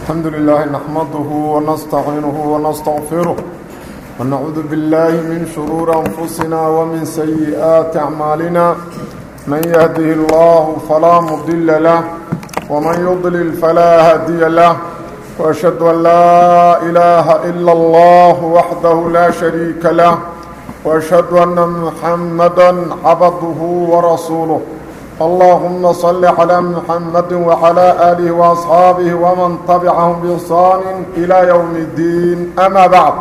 الحمد لله نحمده ونستعينه ونستغفره ونعوذ بالله من شرور أنفسنا ومن سيئات أعمالنا من يهده الله فلا مضل له ومن يضلل فلا هادي له وأشهد أن لا إله إلا الله وحده لا شريك له وأشهد أن محمدا عبده ورسوله اللهم صل على محمد وعلى آله وأصحابه ومن تبعهم بإحسان إلى يوم الدين أما بعد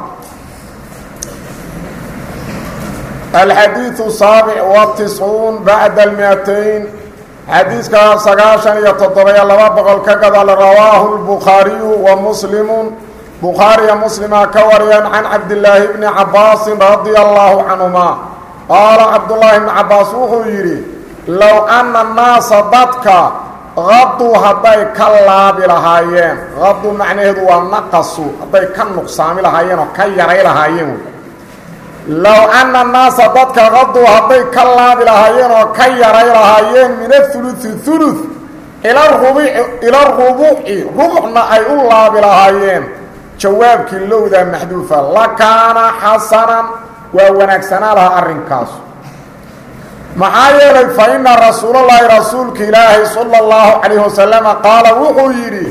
الحديث السابع والتسعون بعد المئتين حديث كان سقاشا يتطبع لبابق الكقضى رواه البخاري ومسلم بخاري مسلم كوريا عن عبد الله بن عباس رضي الله عنهما قال عبد الله بن عباس وهو يري low anna annaasa dadka qaduu hadday ka laabi lahaayeen qaduu macnaheedu waa naqasu hadday ka nuqsaami lahaayeen oo ka yaray lahaayeen low anna annaasa dadka qaduu hadday ka laabi lahaayeen oo ka yaray lahaayeen min athuluthi thuluth ila rubuci ila rubuci rubucna ay u laabi lahaayeen jawaabkii lowdaa maxduufa lakaana xasanan waa wanaagsanaa lahaa arrinkaas maxaa yeelay fa ina rasuulallaahi rasuulka ilaahay sala allahu calayhi wasalama qaala wuxuu yidhi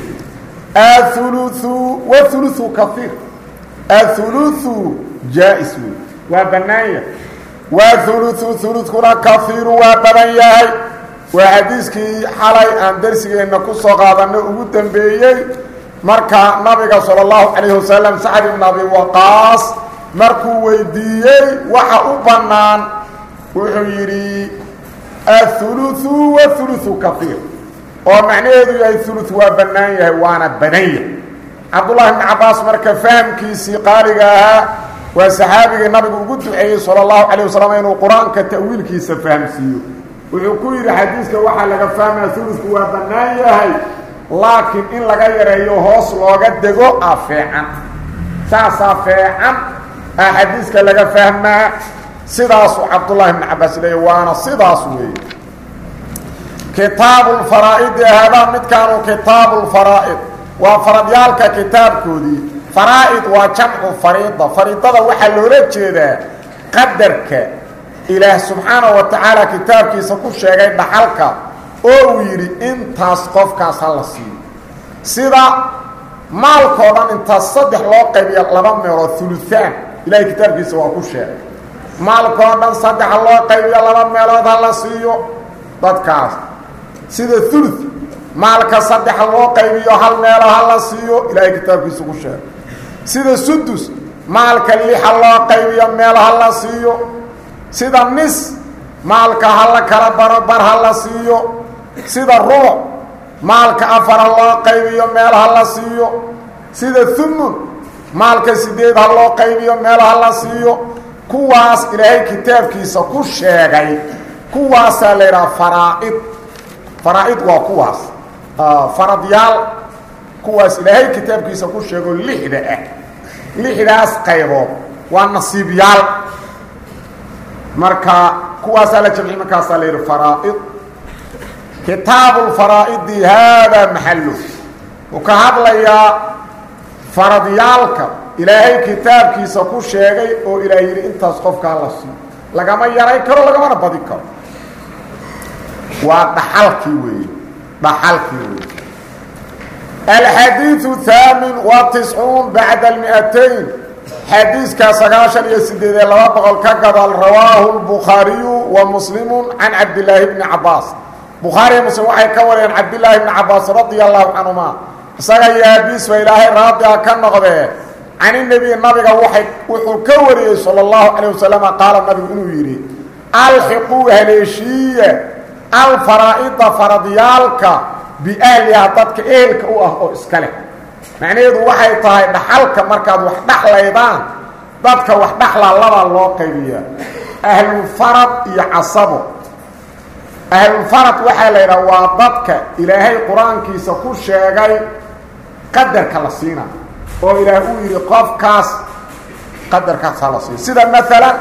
athuluthu wathuluthu kaiir athuluthu jaa-is wey waa bannaanya wathuluthu huludkuna kaiiru waa badan yahay waa xadiiskii xalay aan darsigeenna ku soo qaadanay ugu dambeeyey marka nabiga sala allahu calayhi wasalam sacd ibn abi waqaas markuu weydiiyey waxa u bannaan wuxuu yidhi athuluthu wathuluthu kaiir oo macnaheedu yahay thuluth waa bannaan yahay waana badan yahay cabdullahi bni cabbaas marka fahamkiisii qaaliga ahaa waa saxaabigii nabigu ugu duceeyey sala allahu calayh wasalam inuu qur-aanka ta'wiilkiisa fahamsiiyo wuxuu ku yidhi xadiiska waxaa laga fahmaya thulutku waa bannaan yahay laakiin in laga yareeyo hoos looga dego a feecan saasaa feecan a xadiiska laga fahmaa sidaasuu cabdullaahi bni cabbaas leeyay waana sidaas weeye kitaabuulfaraa'idi hadaa midkaanu kitaabuulfaraa'id waa faradyaalka kitaabkoodii faraa'id waa jamcu fariida fariidada waxaa loola jeedaa qadarka ilaah subxaanahu wa tacaala kitaabkiisa ku sheegay dhaxalka oo uu yidhi intaas qofkaas ha la siiyo sida maalkoo dhan intaas saddex loo qaybiya laba meelood huluhaan ilahay kitaabkiisa waa ku sheegay maalkoo dhan saddexa loo qaybiyo laba meelood ha la siiyo dadkaas sida ulu maalka saddexa loo qaybiyo hal meelo ha la siiyo ilaahay kitaabkiisa ku sheegay sida sudus maalka lixa loo qaybiyo meel ha la siiyo sida nis maalka ha la kala baro bar ha la siiyo sida rubuc maalka afara loo qaybiyo meel ha la siiyo sida humun maalka sideed ha loo qaybiyo meel ha la siiyo kuwaas ilaahay kitaabkiisa ku sheegay kuwaasaa la yidhaha faraaid faraa-id waa kuwaas faradyaal kuwaas ilaahay kitaabkiisa ku sheego lixda ah lixdaas qaybood waa nasiibyaal marka kuwaasaa la jamci markaasaa la yidhi faraa-id kitaabu lfaraa'idi haadaa maxallu wuu ka hadlayaa faradyaalka ilaahay kitaabkiisa ku sheegay oo ilaah yidhi intaas qofkaa la siiyo lagama yaray karo lagamana badi karo waa dhaxalkii weeye dhaxalkii weeye alxadiiu haamin wa tiscuun bacda almi'atayn xadiiskaa sagaashan iyo sideedee laba boqol ka gadaal rawaahu lbukhaariyu wa muslimu can cabdillaahi bni cabaas bukhaariya muslim waxay ka wariyeen cabdillaahi bni cabaas radia allahu canhuma isaga iyo aabiis ba ilaahay raadiga ka noqdee can nebi nabiga waay wuxuu ka wariyey salى اllahu calayه wasalam qaala nabigu inuu yidhi alxiquu haleeshiiya alfaraa'ida faradyaalka biahliha dadka ehelka u ah oo iska leh macnaheedu waxay tahay dhaxalka markaad wax dhaxlaydaan dadka wax dhaxlaa labaa loo qaybiyaa ahlulfarad iyo casabo ahlulfarad waxaa la yidhaha waa dadka ilaahay qur-aankiisa ku sheegay qadarka la siina oo ilaah uu yidhi qofkaas qadarkaas ha la siiyo sida maalan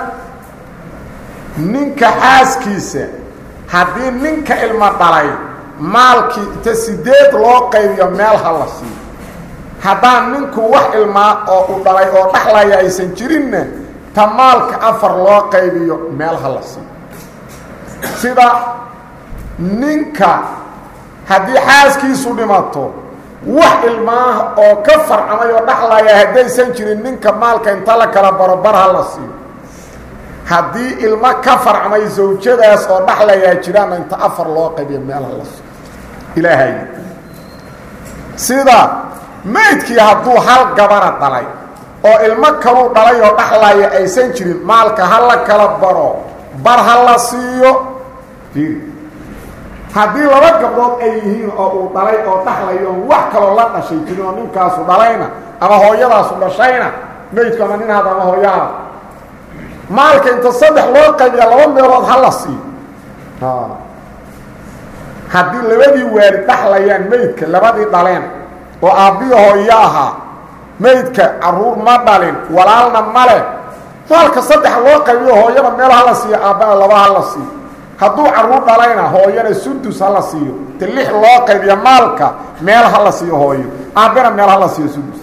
ninka xaaskiisa haddii ninka ilmo dhalay maalkii inta sideed loo qaybiyo meel ha la siiyo haddaan ninku wax ilmaa oo u dhalay oo dhaxlaya aysan jirinna ta maalka afar loo qaybiyo meel ha la siiyo sida ninka haddii xaaskiisu dhimato wax ilmaaha oo ka farcamay oo dhaxlaya haddaysan jirin ninka maalka inta la kala baro bar ha la siiyo haddii ilmo ka farcmay zawjadaas oo dhaxlayaa jiraanna inta afar loo qaybiyo meel ha la siiyo ilaahay sida maydkii hadduu hal gabara dhalay oo ilmo kaluu dhalay oo dhaxlaya aysan jirin maalka ha la kala baro bar ha la siiyo haddii laba gabdhood ay yihiin oo uu dhalay oo dhaxlayo wax kaloo la dhashay jirin oo ninkaasu dhalayna ama hooyadaasu dhashayna maydku ama nin hada ama hooyaha maalka inta saddex loo qaybiya laba meelood ha la siiyo haddii labadii waalid dhaxlayaan maydka labadii dhaleen oo aabbiyo hooyo ahaa maydka caruur ma dhalin walaalna male maalka saddex loo qaybiyo hooyada meel ha la siiyo aabbana laba ha la siiyo hadduu caruur dhalayna hooyana sudus ha la siiyo te lix loo qaybiyo maalka meel ha la siiyo hooyo aabbana meel ha la siiyo sudus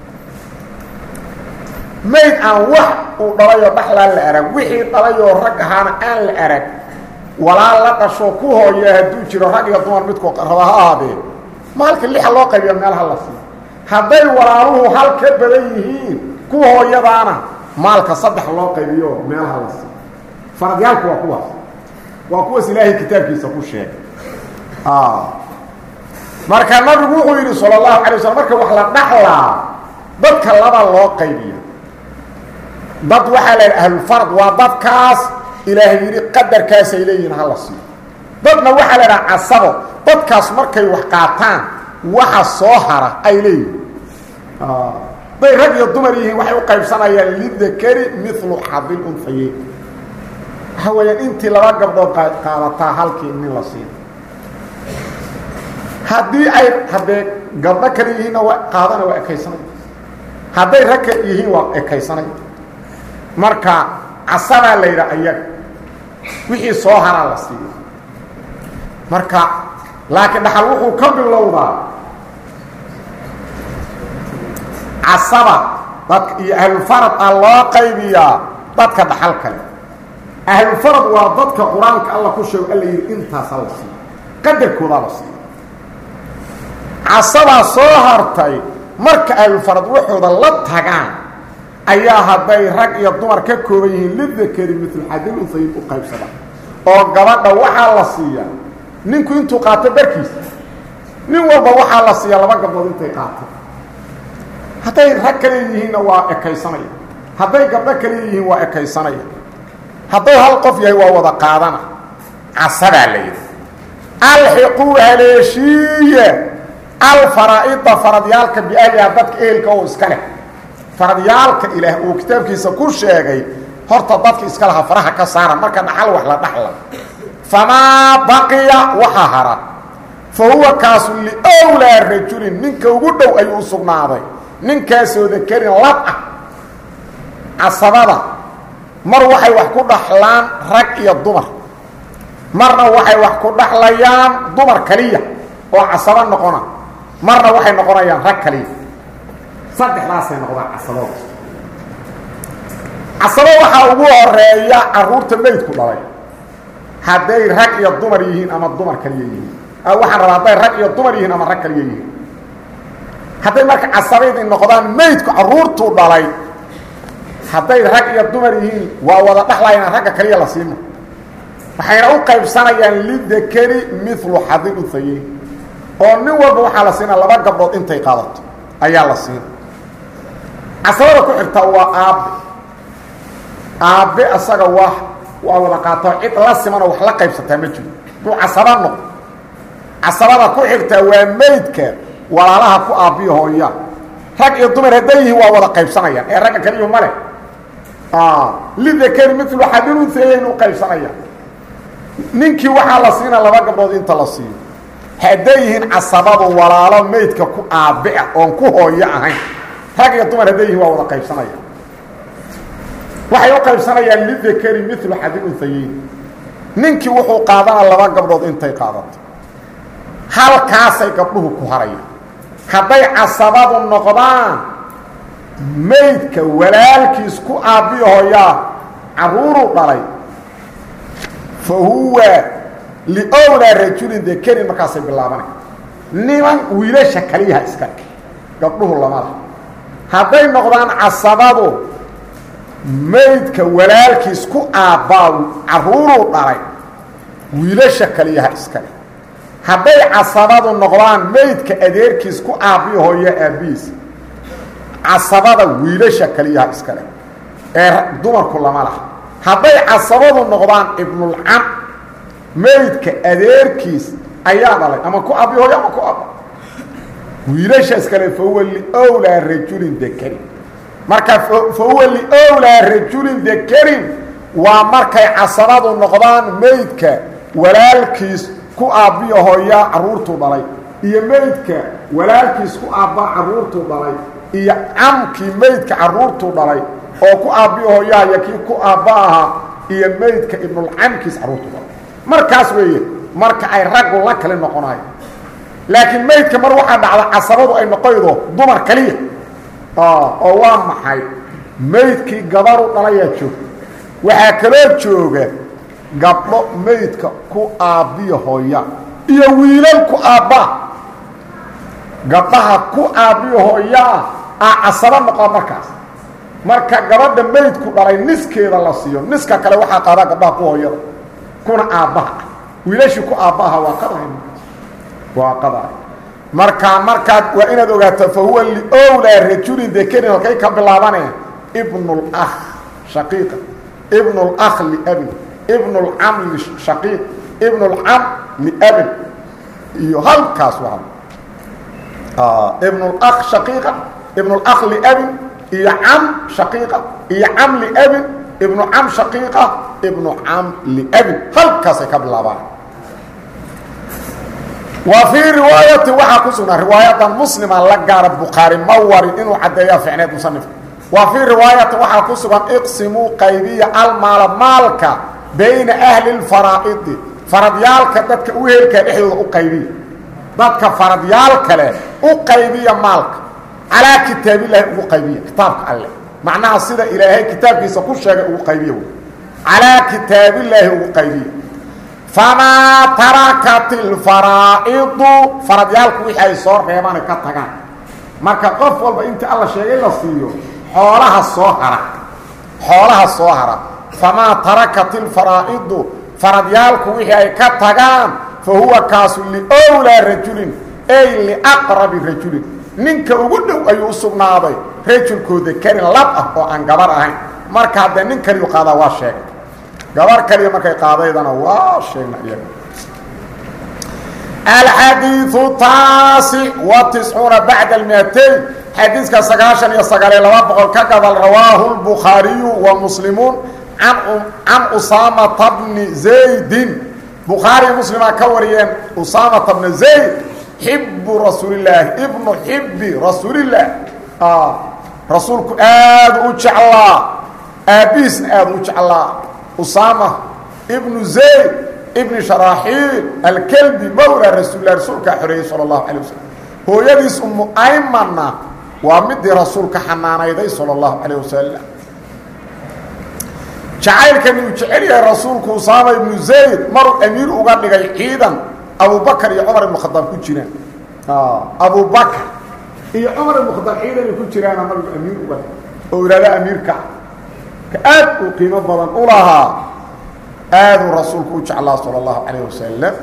mayd aan wax uu dhalayoo dhaxlaa la arag wixii dhalayoo rag ahaana aan la arag walaal la dhasho ku hooya hadduu jiro rag iyo dumar midku raba ha ahaadee maalka lixa loo qaybiyo meel ha la siiyo hadday walaaluhu hal ka badan yihiin ku hooyadaana maalka saddex loo qaybiyo meel ha la siiyo faradyaalku waa kuwaas waa kuwaas ilaahay kitaabkiisa ku sheegay marka nabigu wuxuu yidhi sala allahu alay waslm marka wax la dhaxlaa dadka laba loo qaybiya dad waxaa la yidhi ahlulfarad waa dadkaas ilaahay yidhi qadarkaasay leeyihiin ha la siiyo dadna waxaa la idhaha casabo dadkaas markay wax qaataan waxa soo hara ay leeyihiin hadday rag iyo dumar yihiin waxay u qaybsanayaan lidakari milu xadil unhayeyn waxa weeyaan intii laba gabdhood qaadataa halkii nin la siiyo haddii ay haddee gabdho kale yihiinna waa qaadana waa ekaysanay hadday rag ka yihiin waa ekaysanay marka casabaa la yidhaha ayaga wixii soo haraa la siiyo marka laakiin dhaxal wuxuu ka bilowdaa casaba dadka iyo ahlulfarad ah loo qaybiyaa dadka dhaxal kale ahlulfarad waa dadka qur-aanka alla ku sheego alla yidhi intaasa la siiyo qadarkoodaa la siiyo casabaa soo hartay marka ahlulfarad waxooda la tagaan ayaa hadday rag iyo dumar ka kooban yihiin lidakari mitl xadil unhayin u qaybsada oo gabadha waxaa la siiyaa ninku intuu qaato barkiisa nin walba waxaa la siiyaa laba gabdhood intay qaato hadday rag kale yihiinna waa ekaysanaya hadday gabdho kale yihiin waa ekaysanaya hadduu hal qof yahay waa wada qaadana casabaa la yidhi alxiquu haleeshiiye alfaraa'ida faradyaalka biahliha dadka ehelka oo iska leh faradyaalka ilaah uu kitaabkiisa ku sheegay horta dadka iska laha faraha ka saara marka dhaxal wax la dhaxla famaa baqiya waxa hara fa huwa kaasu liwlaa rajulin ninka ugu dhow ayuu u sugnaaday ninkaasoo dakarin lab ah casabada mar waxay wax ku dhaxlaan rag iyo dumar marna waxay wax ku dhaxlayaan dumar kaliya oo casabo noqona marna waxay noqonayaan rag kaliya saddexdaasay noqdaan casabada casabo waxaa ugu horeeya caruurta meydku dhalay hadday rag iyo dumar yihiin ama dumar kaliya yihiin waxaan rabaa hadday rag iyo dumar yihiin ama rag kaliya yihiin hadday marka casabaydii noqdaan meydku caruurtuu dhalay hadday rag iyo dumar yihiin waa wada dhaxlayaan ragga kaliya la siima waxayna u qaybsanayaan lidakari milu xadil unhayeyn oo nin walba waxaa la siinaa laba gabdhood intay qaadato ayaa la siina casabada ku xirtaa waa aabbe aabbe asaga waa waa wada qaatao cid la simanoo wax la qaybsataa ma jiro duu casaba noqdo casabada ku xirtaa waa meydka walaalaha ku aabbiyo hooya rag iyo dumar hadday yihiin waa wada qaybsanayaan ee ragga kaliyu ma leh lidakari milu xadil unhayeyn u qaybsanayaan ninkii waxaa la siina laba gabdhood inta la siiyo hadday yihiin casabadu walaalo meydka ku aabbe ah oon ku hooyo ahayn rag iyo dumar hadday yihiin waa wada qaybsanayaan waxay u qaybsanayaan lidakari milu xadil unhayeyn ninkii wuxuu qaadana laba gabdhood intay qaadato halkaasay gabdhuhu ku harayaan hadday casabadu noqdaan maydka walaalkiis ku aabbiyo hooyaa carruuruu dhalay fa huwa liowlaa rajulin dakarin markaasay bilaabanay niman wiilasha kaliyaha iskale gabdhuhu lama laha hadday noqdaan casabadu maydka walaalkiis ku aabbaa carruuruu dhalay wiilasha kaliyaha iskale hadday casabadu noqdaan maydka adeerkiis ku aabbiyo hooyo aabbihiis casabada wiilasha kaliyaha iskale ee dumarku lama laha hadday casabadu noqdaan ibnulcam maydka adeerkiis ayaa dhalay ama ku aabbiyo hooyo ama ku aabba wiilasha iskale fahuwa liowlaa rajulin dakarin marka fahuwa liowlaa rajulin dakarin waa markay casabadu noqdaan maydka walaalkiis ku aabbiyo hooyaa carruurtuu dhalay iyo maydka walaalkiis ku aabbaa carruurtuu dhalay iyo camkii maydka carruurtuu dhalay oo ku aabbiyo hooyaha iyo kii ku aabba ahaa iyo maydka ibnulcamkiis carruurtuu dhalay markaas weeye marka ay raggu la kale noqonayo laakiin maydka mar waxaa dhacda casabadu ay noqoydo dumar kaliya oo waa maxay maydkii gabaru dhalayaa joogta waxaa kaloo jooga gabdho maydka ku aabbiyo hooya iyo wiilal ku aabbaa gabdhaha ku aabbiyo hooyaa aa casabo noqon markaas marka gabadha maydku dhalay niskeeda la siiyo niska kale waxaa qaadaa gabdhaha ku hooyada kuna aabbaha ah wiilashii ku aabbaha waa qadahay waa qadahay marka markaad waa inaad ogaato fa huwa liowlaa rajulin dakarin halkay ka bilaabaneen ibnulakh shaqiiqa ibnulakh liabin ibnulcam lishaqiiq ibnulcam liabin iyo halkaas waa ibnulakh shaqiiqa ibnulakh liabin iyo cam shaqiiqa iyo cam liabin ibnu cam shaqiiqa ibnu cam liabin halkaasay ka bilaabaan wa fii riwaayati waxaa ku sugnaa riwaayadan muslima la gaara bukhaari ma warin inuu caddeeya ficneed musanifka wa fii riwaayati waxaa ku sugan iqsimuu qaybiya almaala maalka bayna ahli lfaraa'idi faradyaalka dadka u heelkaa dhexdooda u qaybiya dadka faradyaalka leh u qaybiya maalka calaa kitaabillahi ugu qaybiya kitaabka alleh macnaha sida ilaahay kitaabkiisa ku sheegay ugu qaybiya wy calaa kitaabillaahi ugu qaybiya famaa tarakat ilfaraa'idu faradyaalku wixii ay soo reebaan ka tagaan marka qof walba intii alla sheegay la siiyo xoolaha soo hara xoolaha soo hara famaa tarakat ilfaraa'idu faradyaalku wixii ay ka tagaan fa huwa kaasu liowlaa rajulin ay liaqrabi rajulin ninka ugu dhow ayuu u sugnaaday rajulkooda karin lab ah oo aan gabar ahayn marka haddee nin kaliyu qaadaa waa sheegay gabar kaliya markay qaadaydana waa sheegna iyaga alxadiiu taasi wa tiscuuna bacda almiatayn xadiiska sagaashan iyo sagaaliyo laba boqol ka gabal rawaahu lbukhaariyu wa muslimuun can usaamata bni zaydin bukhaariy muslimaa ka wariyeen usaamata bna zayd xibu rasuulillaahi ibnu xibi rasuulillaah rasuulku aada u jeclaa aabbihiisna aada u jeclaa usaama ibnu zayd ibni sharaaxiil alkelbi mawla rasuulilah rasuulkaa xoreeyey sala allahu calay wasalam hooyadiis umu aymanna waa midii rasuulka xanaanayday sala allahu calayh wasalam jacaylkani uu jecel yahay rasuulku usaama ibnu zayd maruu amiir uga dhigay ciidan abubakar iyo cumar ibnu khadaab ku jiraan abubakar iyo cumar ibnu khadaab ciidan ay ku jiraana nabigu amiir uga dhigay oo ihahda amiirka ka aad uu qiimo badan u lahaa aaduu rasuulku u jeclaa salى اllahu calayh wasalam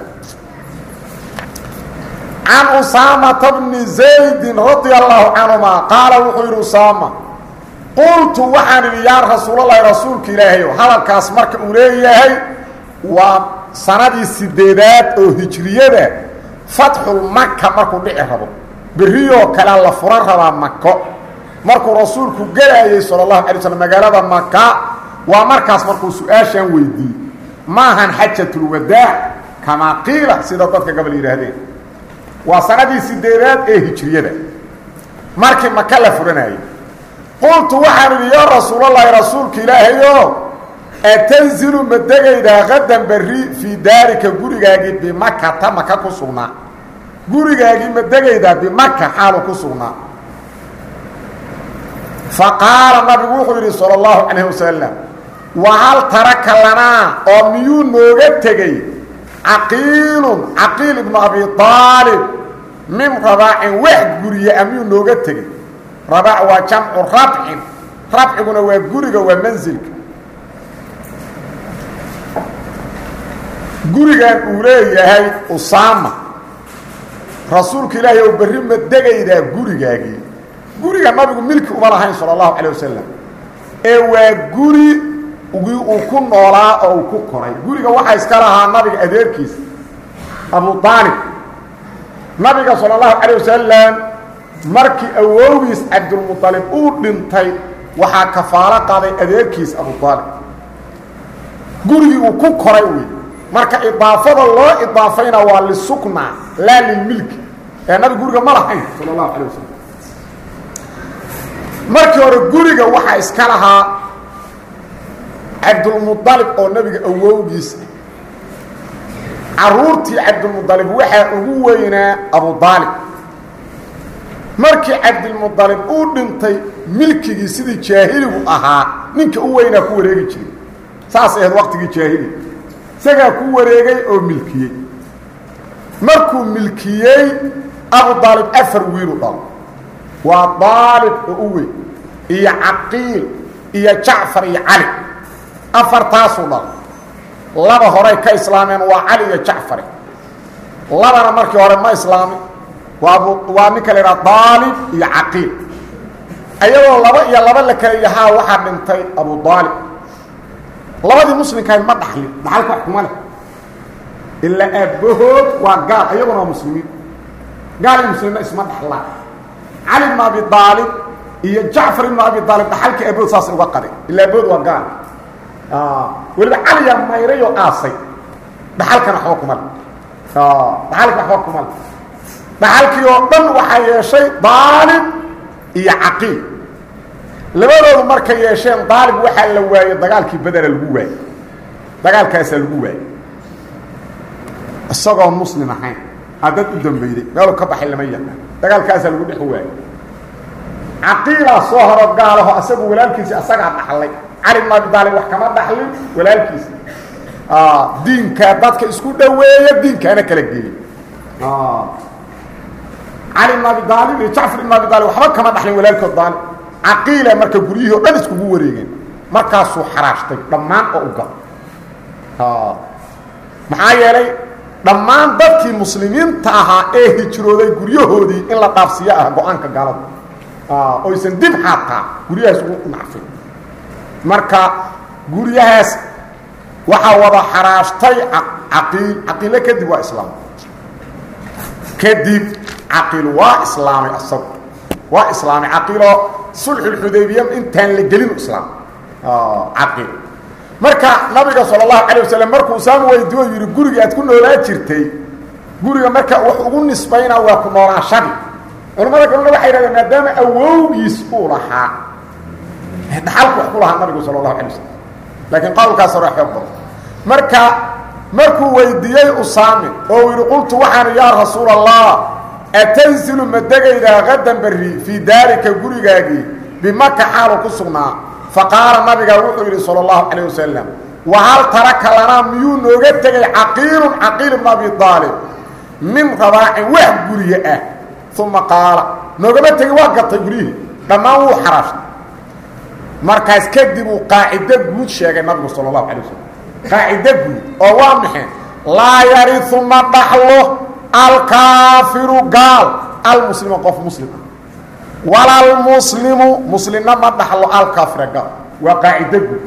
can usaamata bni zaydin radia allahu canhuma qaala wuxuu yidhi usaama qultu waxaan idhi yaa rasuulalahi rasuulka ilaahayo hadalkaas marka uu leeyahay waa sanadii sideedaad oo hijriyada fatxulmaka markuu dhici rabo beriyoo kalea la furan rabaa mako markuu rasuulku gelaayey sala allahu alay slm magaalada maka waa markaas markuu su-aashaan weydiiyey maahan xajatulwadaac kamaa qiila sida dadka gabal yidhaahdeen waa sanadii sideedaad ee hijriyada markii maka la furanayay qultu waxaan idhi yaa rasuulallaahi rasuulka ilaahayo atanzilu ma degaydaa qadan berri fii daarika gurigaagii bimakata maka ku sugnaa gurigaagii ma degaydaa bimaka xaalu ku sugnaa fa qaala nabigu wuxuu yidhi sala allahu calayh wasalam wahal taraka lanaa oo miyuu nooga tegey caqiilun caqiil ibnu abi aalib min rabaacin wax guriye a miyuu nooga tegey rabaac waa jamcu rabcin rabciguna waa guriga waa mansilka gurigan uu leeyahay usaama rasuulka ilaahay ou berri ma degaydaa gurigaagii guriga nabigu milki uma lahayn sala allahu calayh wasalam ee waa guri gii uu ku noolaa oo uu ku koray guriga waxaa iska lahaa nabiga adeerkiisa abu aalib nabiga sala allahu calayh wasalam markii awowgiis cabdulmualib uu dhintay waxaa kafaalo qaaday adeerkiis abu aalib gurigii uu ku koray wey marka idaafada loo idaafayna waa lisukna laa lilmilki ee nabiga guriga ma lahayn sala allahu calay wasalam markii hore guriga waxaa iska lahaa cabdulmualib oo nebiga awowgiisa caruurtii cabdilmualib waxaa ugu weynaa abu aalib markii cabdilmualib uu dhintay milkigii sidii jaahiligu ahaa ninka u weynaa ku wareegi jiray saas ahayd waqtigii jaahiliga isagaa ku wareegay oo milkiyey markuu milkiyey abu aalib afar wiilu dhalo waa aalib oo u weyn iyo caqiil iyo jacfar iyo cali afartaasuu dhalo laba horey ka islaameen waa cali iyo jacfare labana markii hore ma islaamin waa abu waa ninka la idhaha aalib iyo caqiil ayagoo laba iyo laba la kala yahaa waxaa dhintay abu aalib labadii muslimkahay ma dhaxlin dhaxalka wax kuma leh ilaa aabbahood waa gaal ayaguna waa muslimiin gaal iyo muslimiinna isma dhaxlaan cali ibnu abi aalib iyo jacfar ibnu abi aalib dhaxalkii aabahood saasay uga qadeen ilaa aabahood waa gaal weliba caliyaa mayray oo aasay dhaxalkana waxba kuma le dhaxalka waxba kuma le dhaxalkii oo dhan waxaa yeeshay daalib iyo caqiil labadoodu markay yeesheen daalib waxaa la waayey dagaalkii bedera lagu waayey dagaalkaasaa lagu waayey isagoo muslim ahayn haddad u dambeyday meelu ka baxay lama yaqaan dagaalkaasaa lagu dhex waayey caqiilaa soo horo gaalaho asagu walaalkiisi asagaa dhaxlay cali bn abi daalib wax kama dhaxlin walaalkiisa diinkaa dadka isku dhoweeya diinkaana kala geeya cali bn abi daalib iyo jacfar ibn abi daalib waxba kama dhaxlin walaalkood daalib caqiila marka guryihii o dhan iskugu wareegeen markaasuu xaraashtay dhammaan oo u galo maxaa yeelay dhammaan dadkii muslimiinta ahaa ee hijrooday guryahoodii in la dhaafsiiyo ah go-aanka gaalada oysan dib xaataa guryahaas ugu nacfin marka guryahaas waxaa wada xaraashtay caqiil caqiile kadib waa islaam kadib caqiil waa islaamay asagu waa islaamay caqiiloo sulxulxudaybiya intaan la gelin islaam caqiil marka nabiga sala allahu calay wasalam markuu usaama weydiiyo yidhi guriga aad ku noolaa jirtay guriga marka wax ugu nisbaynaa waa ku noolaashadii culamada kalena waxay yidhahdeen maadaama awowgiis uu lahaa dhaxalku wax ku lahaa nabigu sala allahu alay wasalam laakiin qowlkaas hore xoog badan marka markuu weydiiyey usaamin oo uu yidhi qultu waxaan yaa rasuul allah atanzilu ma degaydaa qadan berri fii daarika gurigaagii bimaka xaalu ku sugnaa faqaala nabiga wuxuu yidhi salى اllahu calayه wasalam wahal taraka lanaa miyuu nooga tegay caqiilun caqiil ibn abi aalib min rabaacin wax gurye ah uma qaala noogama tegin waa gatay guryihii dhammaan wuu xaraashtay markaas kadib uu qaacido guud sheegay nabigu salى اlahu alay wasalam qaacido guud oo waa maxay laa yariu ma dhaxlo alkaafiru gaal almuslima qof muslim walalmuslimu muslimna ma dhaxlo alkaafira gaal waa qaacido guud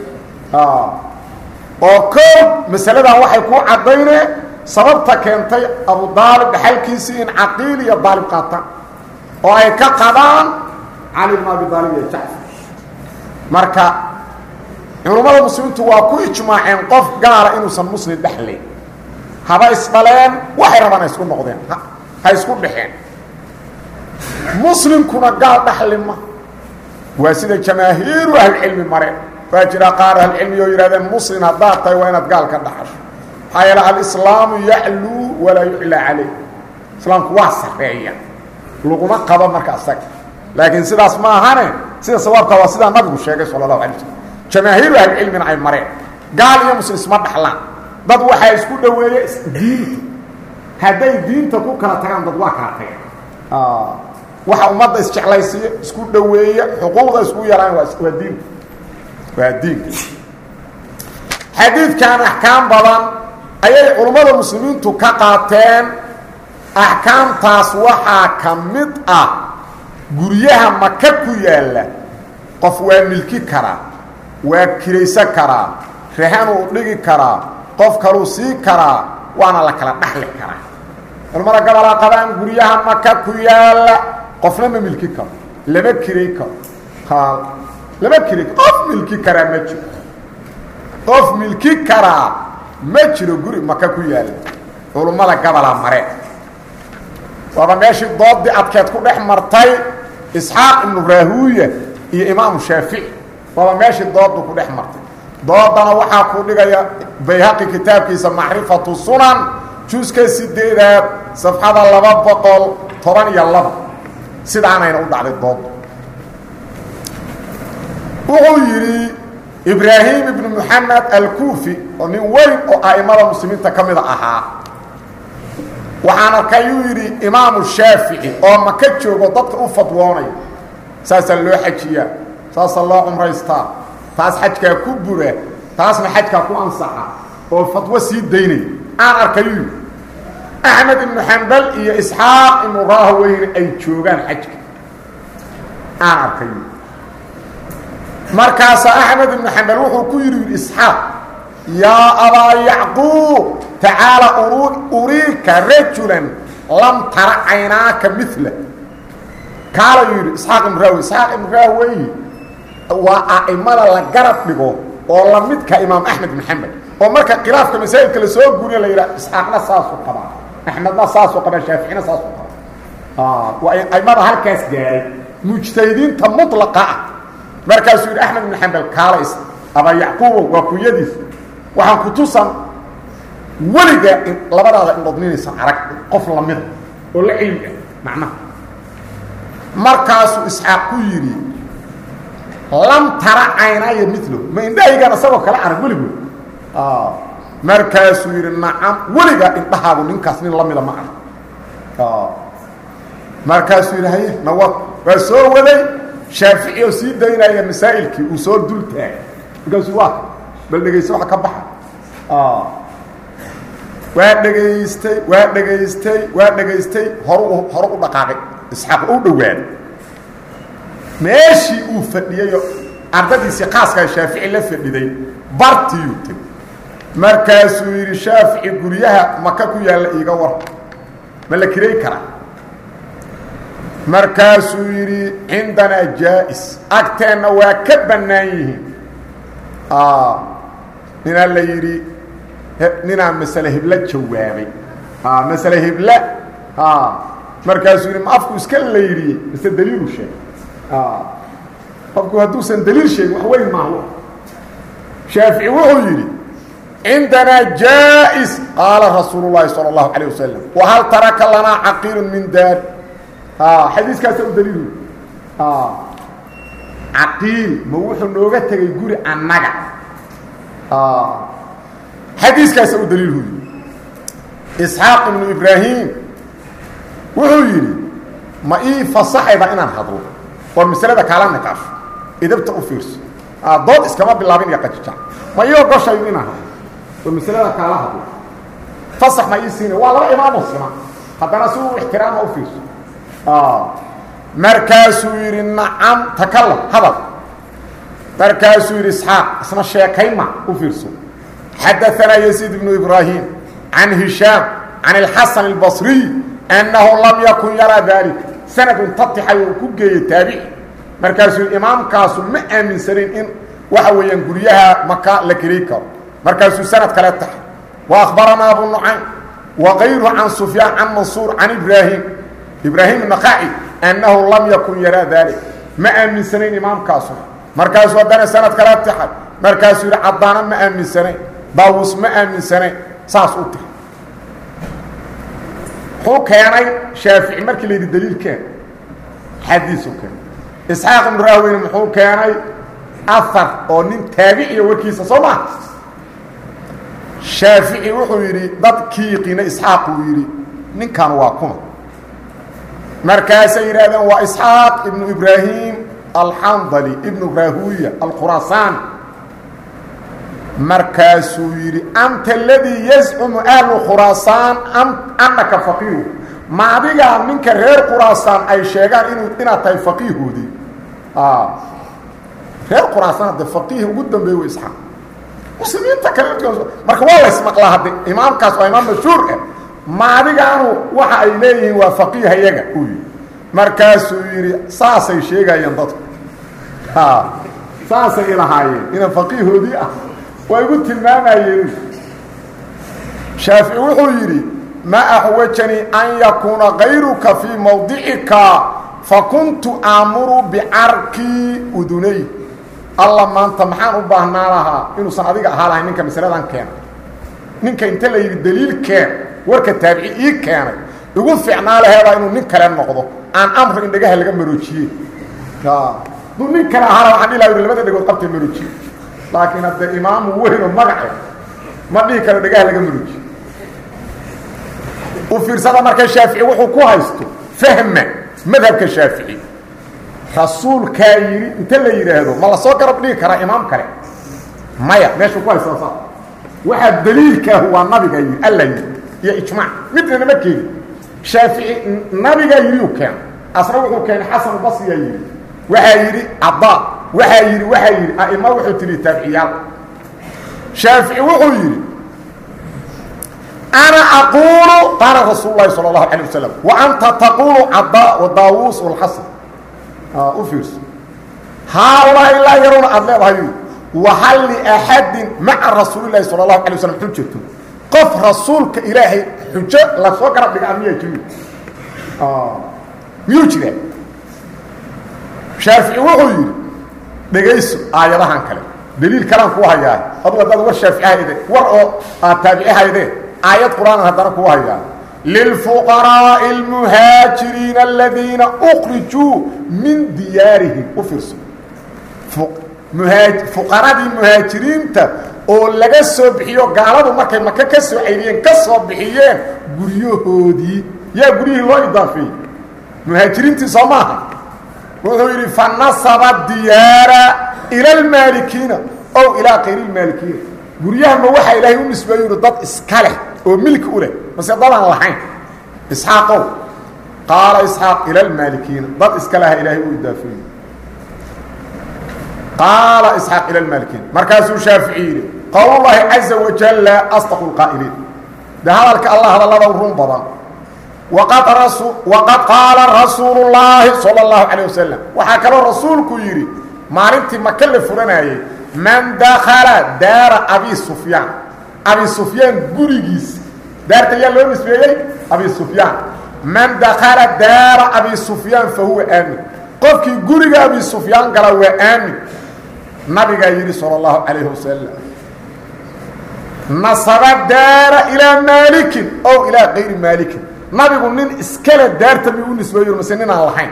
oo koob masaladan waxay ku caddayneen sababta keentay abu daalib dhaxalkiisii in caqiil iyo daalib qaataan oo ay ka qabaan cali bn abi daalib iyo jacfar marka culummada muslimiintu waa ku ijmaaceen qof gaala inuusan muslim dhexlayn haba isdhaleen waxay rabaan ha isku noqdeen ha isku dhexeen muslimkuna gaal dhaxlima waa sida jamaahiiru ahlicilmi mareen waa jira qaar ahlicilmi oo yidhahdeen muslim haddaad tahay waa inaad gaal ka dhaxasho maxaa yeele alislaamu yacluu walaa yuclaa calayh islaamku waa sareeya laguma qabo marka isaga laakiin sidaas ma ahane sida sawaabka waa sidaa nabigu sheegay sala allahu alay waslm jamaahiiru ahlicilmina ay mareen gaal iyo muslim isma dhaxlaan dad waxaa isku dhoweeye diinta hadday diinta ku kala tagaan dad waa kala tageen waxa ummadda isjeclaysiiya isku dhoweeya xuquuqda isku yaraan waa waa diinka waa diinka xadiidkan axkaam badan ayay culummada muslimiintu ka qaateen axkaamtaas waxaa ka mid ah guryaha maka ku yaalla qof waa milki karaa waa kiraysan karaa rahanuu dhigi karaa qof kaluu sii karaa waana la kala dhaxli karaa culamada gobolaa qabaan guryaha maka ku yaalla qofna ma milki karo lama kiray karo lama kiray qof milki karaa ma jiro qof milki karaa ma jiro guri maka ku yaalla culummada gobolaa mareen waaba meeshii doodii adkeed ku dhex martay isxaaq ibnu raahuuya iyo imaamu shaafici waaba meeshii doodu ku dhex martay doodana waxaa ku dhigaya bayhaqi kitaabkiisa macrifatu sunan juuska sideedaad safxada laba boqol toban iyo laba sidaanayna u dhacday doodu wuxuu yidhi ibraahim ibnu moxamed alkuufi oo nin weyn oo a'imada muslimiinta ka mida ahaa waxaan arkayuu yidhi imaamu shaafici oo maka joogo dadka u fadwoonaya saasaa loo xajiyaa saasaa loo cumraystaa taas xajkaa ku bura taasna xajkaa ku ansaxa oo fadwo sii daynaya aan arkayuu yidhi axmed ibnu xambal iyo isxaaq ibnu raahweyne ay joogaan xajka aan arkayu markaasaa axmed ibnu xambal wuxuu ku yidhi yidhi isxaaq yaa abaa yacquub tacaala uriika rajulan lam tara caynaaka mila kaalayuu yidhi isxaaq ibnu rahwey isxaaq ibnu rahwey waa a'imada la garab dhigo oo la midka imaam axmed ibnu xambal oo marka khilaafka masaa'ilka la soo guniya la yidhaha isxaaqna saasuu qabaa axmedna saasuu qabaa shaaficina saasuu qabaa waa aimada halkaas gaaray mujtahidiinta mulaqa ah markaasuu yidhi axmed ibnu xambal kaalays abaa yacquubo waa kunyadiis waxaan ku tusan weligaa labadaada indhodninaysa arag qof lamida oo la cilmi ah macnaha markaasuu isxaaq ku yidhi lam tara caynaya milo ma indhahaygaan isagoo kale arag weligood markaasuu yidhi nacam weligaa indhahaagu ninkaas nin lamida ma arag markaasuu yidhi haye nawad waa soo waday shaafici oo sii daynaya masaa'ilkii uu soo dul taagay markaasuu waa bal dhegaysta waxa ka baxa waa dhegaystay waa dhegaystay waa dhegaystay horu hore u dhaqaaqay isxaaq u dhowaaday meeshii uu fadhiyeyo ardadiisii qaaskaa shaafici la fadhiday bartiyuu tegey markaasuu yidhi shaafici guryaha maka ku yaalla iiga war ma la kiray karaa markaasuu yidhi cindanaa jaa-is agteenna waa ka bannaan yihiin ninaa la yidhi ninaa masale hebla jawaabay masale hebla markaasuu yidhi ma afku iska layriyey mise daliilu sheegay qofku hadduusan daliil sheegin wax weyn maaha shaafici wuxuu yidhi cindanaa jaa-is qaala rasuulu llaahi salى اllahu alيه wasalam wahal taraka lanaa caqiilu min daar xadiiskaasa u daliilu caqiil ma wuxuu nooga tegay guri annaga xadiiskaasa u daliilhu yidhi isxaaq ibnu ibraahim wuxuu yidhi ma ii fasaxayda inaan hadlo war masalada kaala niqaasho idabta u fiirso dood iskama bilaabin iyo qajijac ma ii ogoshayo inaan hadlo war masalada kaala hadlo fasax ma ii siina waa laba imaamoo sima haddana si uu ixtiraama u fiirso markaasuu yidhi nacam takalam hadal markaasuu yidhi isxaaq isna sheekayma u fiirso xadaanaa yasiid ibnu ibraahim can hishaam can اlxasan اlbasriy annahu lam yakun yaraa daalika sanadun tatixay uu ku geeyey taabici markaasuu yidhi imaamkaasu ma aaminsanayn in waxa weeyaan guryaha maka la keri karo markaasuu sanad kale taxay wa akhbaranaa abu nucaym wa kayruhu can sufyaan can mansuur can ibraahim ibraahim naqaaci annahu lam yakun yaraa daalik ma aaminsanayn imaamkaasu markaasuu haddana sanad kala taxay markaasuu yidhi caddaana ma aaminsanayn daawus ma aaminsanayn saas u tahay muxuu keenay shaafici markii la yidhi daliilkeen xadiisu keenay isxaaq ibnu rahweyne muxuu keenay ahar oo nin taabiciya warkiisa soo maa shaafici wuxuu yidhi dadkii yiqiina isxaaq uu yidhi ninkan waa kuma markaasay yidhahdeen waa isxaaq ibnu ibraahim alxandali ibnu rahuya alkhuraasaan markaasuu yidhi anta aladii yazcumu ahlu khuraasaan annaka faqiihu ma adigaa ninka reer khuraasaan ay sheegaan inuu inaad tahay faqiihoodii reer khuraasaan hadde faqiih ugu dambeeye wa isxaaq muslimiinta kale marka waa laysmaqlaa hadde imaamkaas waa imaam mashhuur ah ma adigaanu waxa ay leeyihiin waa faqiiha yaga uu yidhi markaasuu yidhi saasay sheegayeen dadku saasay ilahaayeen inaan faqiihoodii ah waa igu tilmaamayeen shaafici wuxuu yidhi ma axwajanii an yakuuna kayruka fii mawdicika fakuntu aamuru bicarkii udunay alla maanta maxaan u baahnaa lahaa inuusan adiga ahaa lahayn ninka masaladan keena ninka inta la yidhi daliil keen warka taabici ii keenay igu fiicnaa laheebaa inuu nin kale noqdo aan amro in dhagaha laga maroojiye duu nin kale ahaana waxaan dhihi laha yidhi labada dhegood qabtay maroojiye laakiin hadde imaamu weyn oo magace ma dhihi karo dhagaha laga maroojiye u fiirsada marka shaafici wuxuu ku haysto fahma madhabka shaafici rasuulkaa yidhi inta la yidhaahdo ma la soo garab dhigi karaa imaam kale maya meeshuu ku haysta sa waxaa daliilkaahu waa nabiga yidhi alla yidhi iyo ijmaac midna nama keeni shaafici nabigaa yidhiu keena asna wuxuu keenay xasan basriyaa yidhi waxaa yidhi cadaa waxaa yidhi waxaa yidhi a'ima wuxuu tihi taabiciyaal shaafici wuxuu yidhi ana aquulu qaala rasuul lahi salى اlahu alيه wasalam wa anta taqulu cadaa wa daawuus walxasan u fiirso haaulaahi laa yaruuna aada leedahay wahal liaxadin maca rasuuli lahi salى اlahu alay waslam xujatu qof rasuulka ilaahay xujo lasoo garab dhigaa miyaa jiri miyuu jiraa shaafici wuxuu yidhi dhegayso aayadahan kale daliil kalaan kuu hayaa adu haddaad war shaafici hayde war oo aad taabici haydee aayad qur-aanan haddana kuu hayaa lilfuqaraaءi اlmuhaajiriina aladiina ukrijuu min diyaarihim u fiirso fuqaradii muhaajiriinta oo laga soo bixiyo gaaladu markay maka ka soo cayriyeen ka soo bixiyeen guryahoodii yaa guryihii loo idaafeeyey muhaajiriintii soo maaha wuxuu yidhi fanasaba diyaara ila almaalikiina ow ilaa kayri lmaalikiina guryahama waxaa ilaahay u nisbeeyu yihi dad iska leh oo milki u leh mase dadaan lahayn isxaaqow qaala isxaaq ila almaalikiina dad iska laha ilaahay u idaafeeyey qaala isxaaq ila lmaalikiina markaasuu shaafici yidhi qowlullaahi caza wajalla asdaqu lqaa'iliin de hadalka allah hadallada run badan waqad rasu waqad qaala rasuulu llaahi sala allahu calayh wasalam waxaa kaloo rasuulku yidhi maalintii maka la furanayey man dakala daara abi sufyaan abi sufyaan gurigiisa daarta yaa loo nisbeeyey abi sufyaan man dakala daara abi sufyaan fa huwa aamin qofkii guriga abi sufyaan gala waa aamin nabigaa yidhi salى اllahu calayh wasalam nasaba daara ilaa maalikin ow ilaa kayri maalikin nabigu nin iskale daarta mi u nisbeeyo mase ninaan lahayn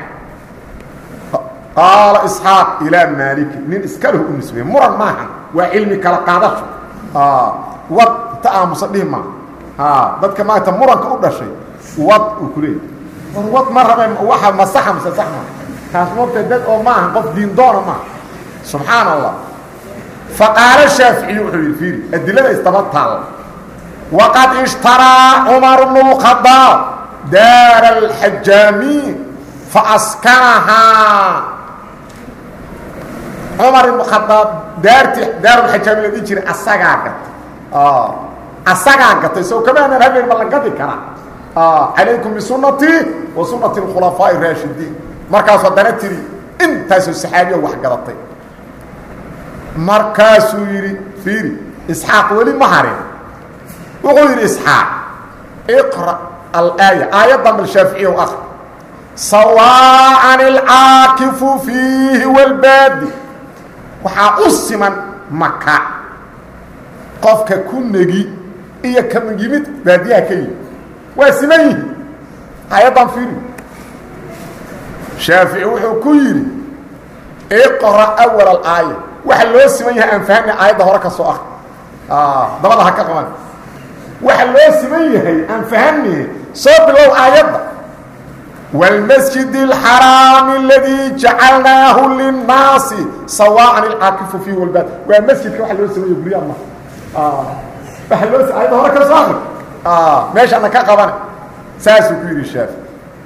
qaala isxaaq ilaa maalikin nin iskalehu u nisbeeye muran maahan waa cilmi kala qaadasho wad ta aamusa dhihi maa dadka maanta muranka u dhashay wad uu ku leeyay war wad ma rabe waa masaxa mase sax maa taas moogta dad oo maaha qof diindoona maaha subxaan allah faqaalo shaaficiyu wuxuu yidhi fiiri adilada isdaba taalla waqad ishtaraa cumar bnu اlkhadaab daara alxajaamiin faaskanahaa cumar ibnu khadaab daartii daarulxajaamiin la dhihi jiray asagaa gatay asagaa gatay sow kamaanan habeen ma la gadi karaa calaykum bisunatii wa sunati اkhulafaaءi raashidiin markaas haddana tiri intaasoo saxaabiya wax gadatay markaasuu yidhi fiiri isxaaq weli ma harin wuxuu yidhi isxaaq iqra alaaya aayaddan bal shaaficiya u akri sawaacan alcaakifu fiihi walbaadi waxaa u siman maka qofka ku negi iyo ka yimid baadiyaha ka yimid waa siman yihi aayaddan fiiri shaafici wuxuu ku yidhi iqra awal alaaya waxa loo siman yahay aan fahamna aayadda hore ka soo ah dabada ha ka qaban waxa loo siman yahay aan fahamne soo bilow aayadda wاlmasjid اlxaraami اladii jacalnaahu linnaasi sawaan ilcaakifu fiih walbaad waa masjidka waa loo samaya guryaha ma waa loo aayadda hore ka soo akri meeshana ka qabana saasuu ku yidhi shaafici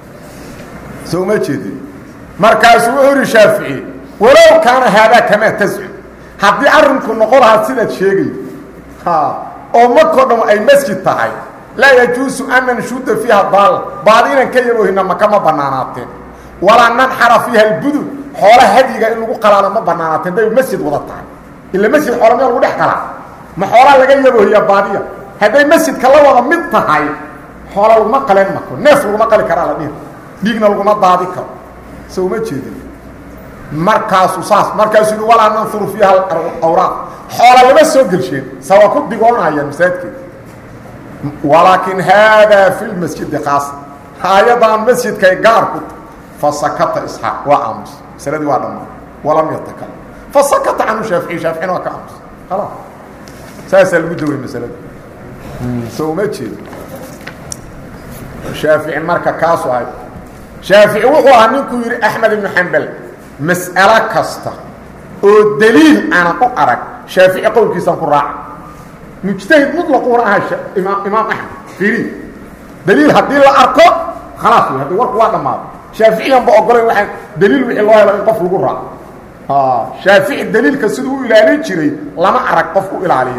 soo uma jeedin markaasuu wuxuu yidhi shaafici walow kaana haadaa kamaa tascud haddii arrinku noqon lahaa sidaad sheegay oo makoo dham ay masjid tahay laa yajuusu an nanshuda fiiha daalla baadi inaan ka yaboohina maka ma banaanaateen walaa nanxara fiiha albudun xoola hadyiga in lagu qalaalo ma banaanaateen day masjid wada tahay ila masjid xoola meel lagu dhex qalaa ma xoolaa laga yaboohiya baadiya hadday masjidka la wada mid tahay xoola laguma qaleen mako neef laguma qali karaa la dhihi dhiigna laguma daadi karo so uma jeedin markaasuu saas markaasuu yihi walaa nanfuru fiiha awraaq xoola lama soo gelsheen sawa ku digoonaya masaajidkeeda walaakin haadaa fi lmasjidi kaasa aayadaan masjidkay gaar ku ta fasakata isxaaq waa aamus masaladii waa dhammaa walam yatakalam fasakata canhu shaafici shaaficina waa ka aamus khalaas saasaa lagu daway masalada soo uma jeedo shaafici marka kaasu ahay shaafici wuxuu ahaa ninkuu yidhi axmed ibnu xambal mas'alo kasta oo daliil aanan u arag shaafici qowlkiisaan ku raaca mujtahid muطlaquna aha imaam imaam axmed fiiri daliil haddii la arko khalaas wey haddi warku waa dhammaado shaaficiyan ba ogolayn waaa daliil wixii loo helo in qof lagu raaco shaafici daliilka siduu u ilaalin jiray lama arag qof u ilaaliya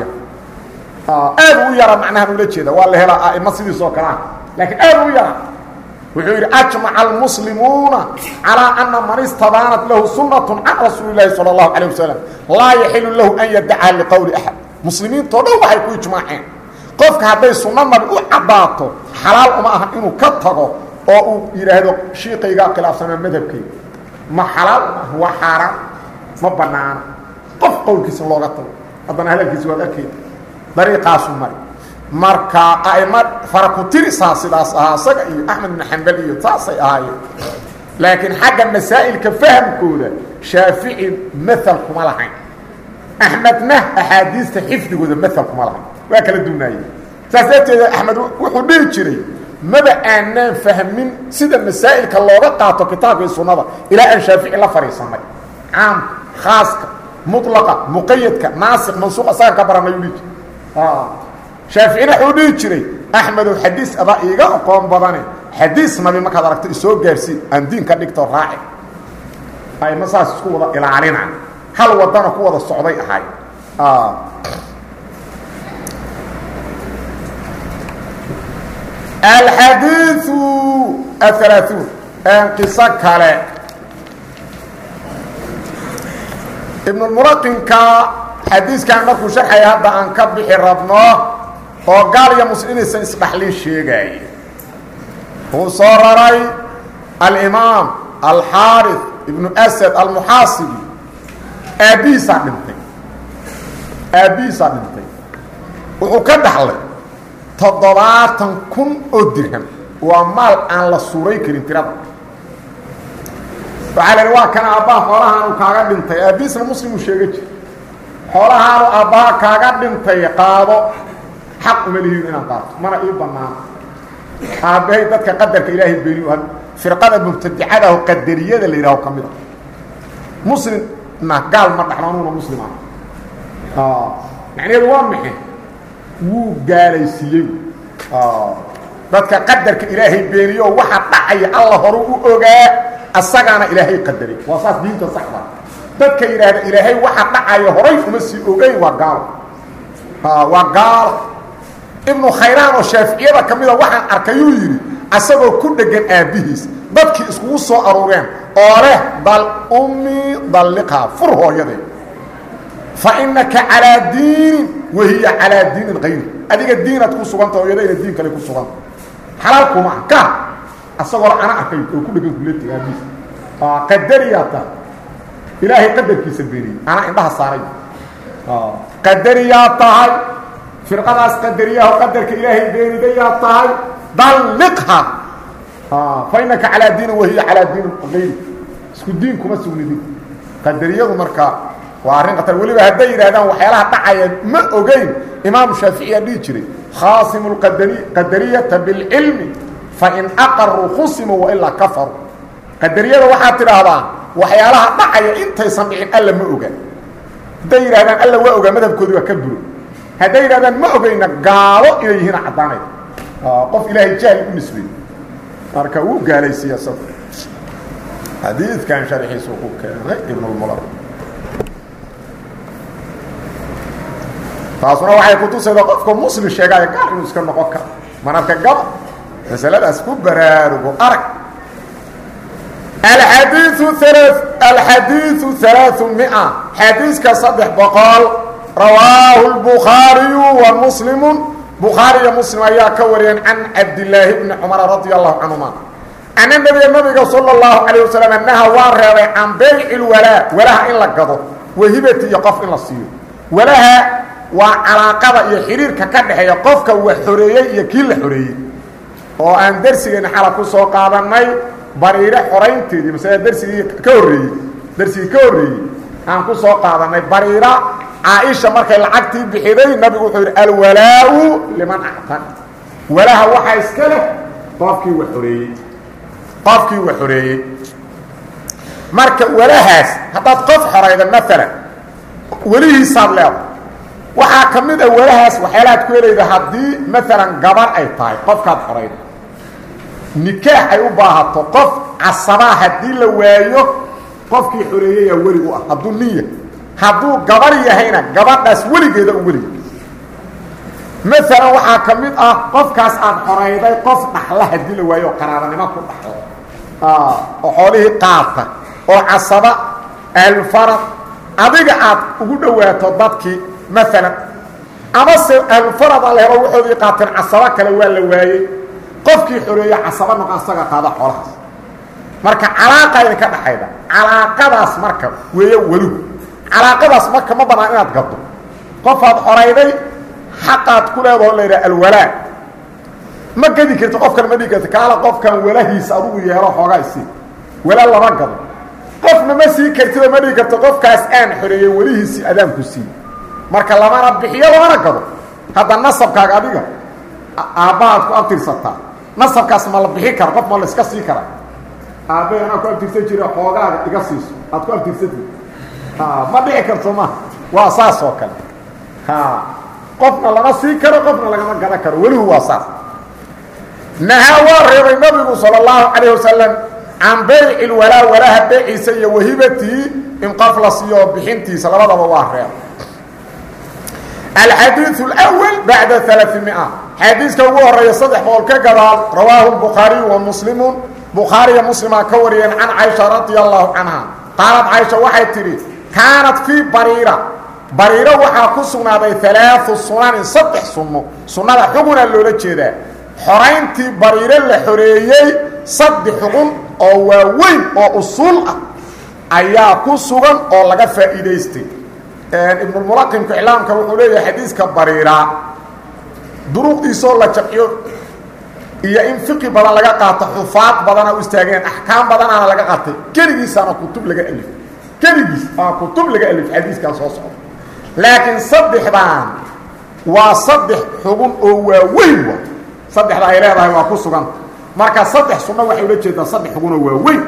aad u yara macnahan ula jeeda waa la helaa a'imo sidiisoo kale ah laakiin aad u yara wuxuu yidhi ajmaca almuslimuuna calىa ana man istabaanat lahu sunaة can rasuuli اlahi salى اlahu alيه wasalam laa yaxilu lahu an yadaca liqowli axad muslimiintao dhan waxay ku ijmaaceen qofka hadday sunno nabi u caddaato xalaal uma aha inuu ka tago oo uu yidhaahdo shiiqaygaa khilaafsanaa madhabkayga ma xalaal uma waa xaaraan ma banaana qof qowlkiisa looga tago haddana hadalkiisa waad arkayda dariiqaasu mari marka a'imo farakutirisaa sidaas ahaa isaga iyo axmed ibnu xambal iyo saasay ahaayeen laakiin xagga masaa'ilka fahamkooda shaafici maal kuma lahayn axmedna axaadiista xifdigooda maal kuma lahayn waa kala duunaayeen saas darteeda axmed wuxuu dhihi jiray maba aanaan fahmin sida masaa'ilka looga qaato kitaabka iyo sunnada ilaa aan shaafici la fadhiisanay caamka khaaska mulaqa muqayadka naasik mansuuq asagan ka baranay u dhihi jira shaaficina wuxuu dhihi jiray axmedow xadiis adaa iiga aqoon badane xadiis nabi markaad aragto isoo gaarsii aan diin ka dhigto raaci ayma saas isku wada ilaalina hal wadana ku wada socday ahay alxadiiu ahalaaثuun qiso kale ibnulmuraqinka xadiiskan markuu sharxaya hadda aan ka bixi rabno oo gaal iyo muslim inaysan isdhaxlin sheegaaya wuu soo raray alimaam alxaariث ibnu asad almuxaasibi aabbihiisaa dhintay aabbihiisaa dhintay wuxuu ka dhaxlay toddobaatan kun oo dirham waa maal aan la suuray karin tirada waxaa la idhi waa kana aabbaha xoolahaanu kaaga dhintay aabbihiisna muslimuu sheega jir xoolahaanu aabbaha kaaga dhintay qaado xaq uma lihiin inaan qaato mana ii banaano aabbahay dadka qadarka ilaahay beeniyu firqada mubtadicadaho qadariyada la yidhaho ka mid a muslimna gaal ma dhaxlo anuuna muslim ah macnaheedu waa maxe wuu gaalaysiiyey dadka qadarka ilaahay beeniyo waxa dhacaya alla hore u ogaa asagaana ilaahay qadaray waa saas diinta saxda dadka yidhaahda ilaahay waxa dhacaya horay uma sii ogeyn waa gaalo waa gaalo ibnu khayraan oo shaaficiyada ka mida waxaan arkayuu yidhi asagoo ku dhegan aabbihiis dadkii iskugu soo aruureen oo leh dal ummi dalliqhaa fur hooyadee fa innaka calaa diinin wahiya calaa diinin kayri adiga diinaad ku suganta hooyadayna diin kale ku suganta xalaal kuma ah ka asagoo ana arkay oo ku dhegan kuleti aabbihiis qadariyaa tahay ilaahay qadarkiisa beeniyey anaa indhaha saaray qadariyaa tahay firqadaas qadariyaho qadarka ilaahay beenidayaa tahay dalliqha fa inaka calaa diinin wahiya calaa diinin ayri isku diin kuma sugnidin qadariyadu marka waa arrin khatar weliba hadday yidhahdaan waxyaalaha dhacaya ma ogeyn imaamu shaaficiyaa dhihi jiray khaasimu lqadari qadariyata bilcilmi fain aqaruu khusimuu wailaa kafaruu qadariyada waxaad tidhaahdaa waxyaalaha dhacaya intaysan dhicin alla ma oga hadday yidhahdaan alla waa ogaa madhabkoodi waa ka buro hadday yidhahdaan ma ogeyna gaalo inay yihiin caddaanay qof ilaahay jahli u nisbey marka wuu gaalaysiiya isaga xadiidkan sharxiisu ku keenay ibnulmulaq taasuna waxay kutusayda qofka muslim sheegaayo gaal inuu iska noqon karo mararka gaba masaladaas ku baraarugo arag alxadiiu alxadiiu alaaثu mia xadiiska saddex boqol rawaahu lbukhaariyu wa muslimu bukhaari iyo muslim ayaa ka wariyeen can cabdilaahi bni cumara radi allahu canhuma ana nabiga nabiga salى اllahu calayه wasalam naha waa reebay can bayci lwalaa walaha in la gado wahibati iyo qof in la siiyo walaha waa calaaqada iyo xidhiirka ka dhexeeya qofka wax xoreeyey iyo kii la xoreeyey oo aan darsigeena xala ku soo qaadannay bariire xoraynteedii masale darsigii ka horreeyey darsigii ka horreeyey aan ku soo qaadannay bariira caaisha markay lacagtii bixiday nabigu wuxuu yidhi alwalaau liman actan walaha waxaa iska leh qofkii wax xoreeyey qofkii wax xoreeyey marka walahaas haddaad qof xorayda maalan welihiisaad leedahay waxaa ka mid a walahaas waxyaalahaad ku helayda haddii maalan gabar ay tahay qofkaad xorayda nikaax ay u baahato qof casabaa haddii la waayo qofkii xoreeyeyaa weli u ah hadduu niya hadduu gabar yahayna gabadhaas weligeeda u welig maalan waxaa ka mid ah qofkaas aad xorayday qof dhaxla haddii la waayo oo qaraabanimo ku dhaxlo oo xoolihii qaata oo casaba ahlulfarad adiga aad ugu dhowaato dadkii maalan amase ahlulfarad a la helo waxoodii qaateen casabo kale waa la waayey qofkii xoreeya casaba noqo asaga qaada xoolahaas marka calaaqa idinka dhaxayda calaaqadaas marka weeyo welihu calaaqadaas marka ma banaan inaad gaddo qofaad xorayday xaqaad ku leedaho la yidhaha alwalaa ma gedi karti qofkan ma dhigi karti kaala qofkan walahiisa adugu yeelo xoogaa isii wala lama gado qofna ma sii kartidoo ma dhigi karto qofkaas aan xoreeyey welihiisii adaanku sii marka lamana bixiyo lamana gado hadda nasabkaaga adiga aabbahaad ku abtirsataa nasabkaas ma la bixi karo qof ma la iska sii kara aabbahe anaa ku abtirsan jira xoogaaga iga siiso aad ku abtirsati ma dhici karto ma waa saas oo kale qofna lama sii karo qofna lagama gadan karo welihu waa saas nahaa waa reebay nabigu salى اllahu calayه wasalam can bayci lwalaa walaha beeciisa iyo wahibatii in qof la siiyo bixintiisa labadaba waa reeb alxadiiث اlأwl bacda ثaلaثimia xadiiska ugu horeeya saddex boqol ka gadaal rawaahu الbukhaariyu wa muslimu bukhaariya muslimaa ka wariyeen can caiشha radia allahu canha qaalad caiشha waxay tidhi kaanat fii bariira bariiro waxaa ku sugnaaday alaaثu sunanin saddex sunno sunnada xugunaa loola jeedaa xorayntii bariiro la xoreeyey saddex xugun oo waaweyn oo usuul ah ayaa ku sugan oo laga faa'iidaystay ibnulmulaqimka iclaamka wuxuu leeyahay xadiiska bariira duruqdiisoo la jamciyo iyo in fiqi badan laga qaato xufaad badana u istaageen axkaam badanaana laga qaatay keligiisaana kutub laga alif keligiis aa kutub laga alif xadiiskan soo socda laakiin saddexdaan waa saddex xugun oo waaweyn wa saddexda ay leedahay waa ku sugan marka saddex sunno waxay ula jeedaa saddex xugun oo waaweyn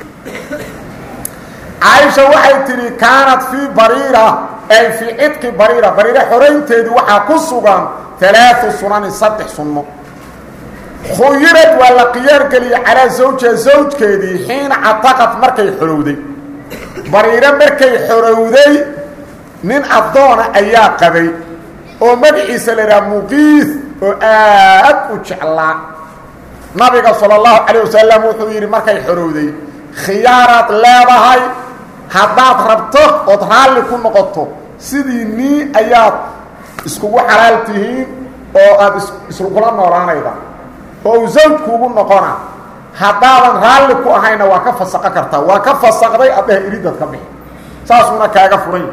caaisha waxay tidhi kaanat fii bariira ay fii cidqi bariira bariira xoraynteedii waxaa ku sugan alaau sunanin saddex sunno khuyirad waa la khiyaargeliyey calaa zawjiha zawjkeedii xiina cataqad markay xorowday bariiro markay xorowday nin addoona ayaa qabay oo magaciisa la idhaha muqiis oo aad u jeclaa nabiga sala allahu calayh wasalam wuxuu yidhi markay xorowday khiyaaraad leedahay haddaad rabto ood raalli ku noqoto sidii nii ayaad iskugu xalaal tihiin oo aad iskula noolaanayda oo uu zawjkuugu noqona haddaadan raalli ku ahayna waa ka fasaqo kartaa waa ka fasaqday addaha iridad ka bixi saasuuna kaaga furan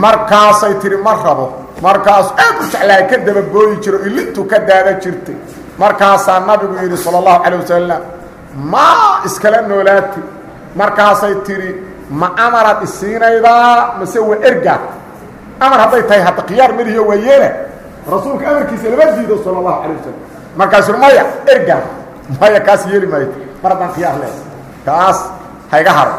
markaasay tihi ma rabo markaasu aad u jeclahay ka dababooyi jiro ilintu ka daada jirtay markaasaa nabigu yidhi sala allahu calay wasalam maa iskala noolaati markaasay tidhi ma amaraad isiinaydaa mase waa ergaad amar hadday tahay hadda khiyaar melihiyo waa yeela rasuulka amarkiisa lama diido sala allahu calay wasalam markaasuu maya ergaad maya kaas yeeli maayo mar haddaan khiyaar leehay kaas hayga haro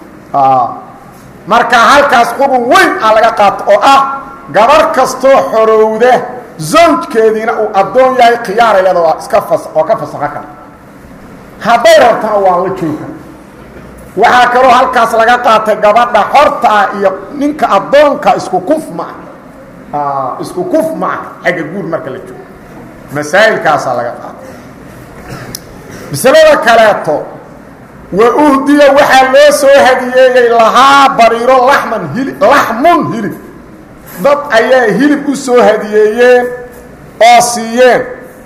marka halkaas qurun weyn aa laga qaato oo ah gabar kastoo xorowda zawjkeediina uu addoon yahay khiyaara iyadoo iska fas oo ka fasaqo kara hadday rabtana waa la jooga waxaa kaloo halkaas laga qaatay gabadha xorta ah iyo ninka addoonka isku kuf ma ah isku kuf ma ah xagga guur marka la joogo masaa'ilkaasaa laga qaatay masalada kaleeto wa uhdiya waxaa loo soo hadiyeeyey lahaa bariiro laman hili laxmun hilib dad ayaa hilib u soo hadiyeeyeen oo siiyeen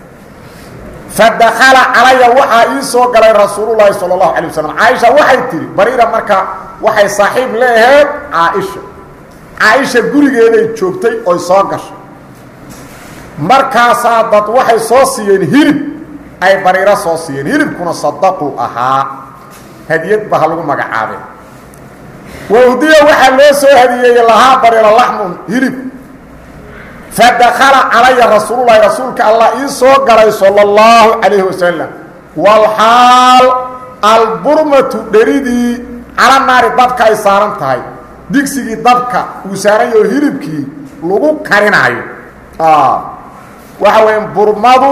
fadakala calaya waxaa ii soo galay rasuululahi sala allahu calay wasalam caaisha waxay tidhi bariira marka waxay saaxiib leeheed caaisha caaisha gurigeeday joogtay oy soo gashay markaasaa dad waxay soo siiyeen hilib ay bariiro soo siiyeen hilibkuna sadaqu ahaa hadiyad ba ha lagu magacaabeen wawdiya waxaa loo soo hadiyeeyey lahaa bariiro laxmun hilib fadakala calaya rasuululahi rasuulka allah ii soo galay sala اllahu calayhi wasalam walxaal alburmatu dheridii cala naari dabka ay saaran tahay digsigii dabka uu saaran yaho hilibkii lagu karinaayo waxa weya burmadu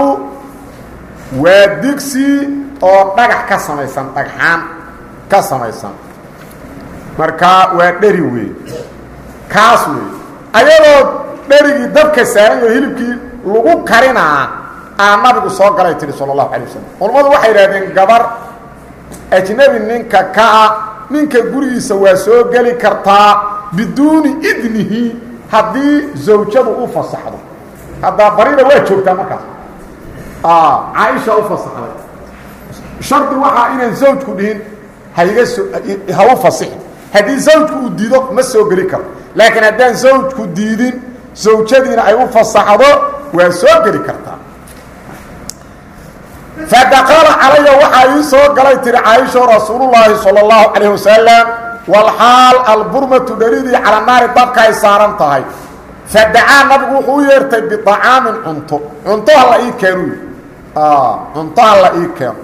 waa digsi oo dhagax ka samaysan dhagxaan ka samaysan marka waa dheri wey kaas wey ayadoo dherigii dabka saaran yaho hilibkii lagu karinaa aa nabigu soo galay tihi sala allahu calay wasalam culammadu waxay idhahdeen gabar ajnebi ninka kaa ninka gurigiisa waa soo geli kartaa biduuni idnihi haddii zawjadu u fasaxdo haddaa barida waa joogtaa markaas caaisha u fasaxday shardi waxaa inaan zawjku dhihin haiga so ha u fasixin haddii zawjku uu diido ma soo geli karo laakiin haddaan zawjku diidin zawjadiina ay u fasaxdo waa soo geli kartaa fadakala calaya waxaa ii soo galay tiri caaisho rasuulullaahi sala allahu calayh wasalam walxaal alburmatu dheridii cala naari dabka ay saaran tahay fadacaa nabigu wuxuu u yeertay biطacaamin cunto cunto hala ii keenu cunto hala ii keeno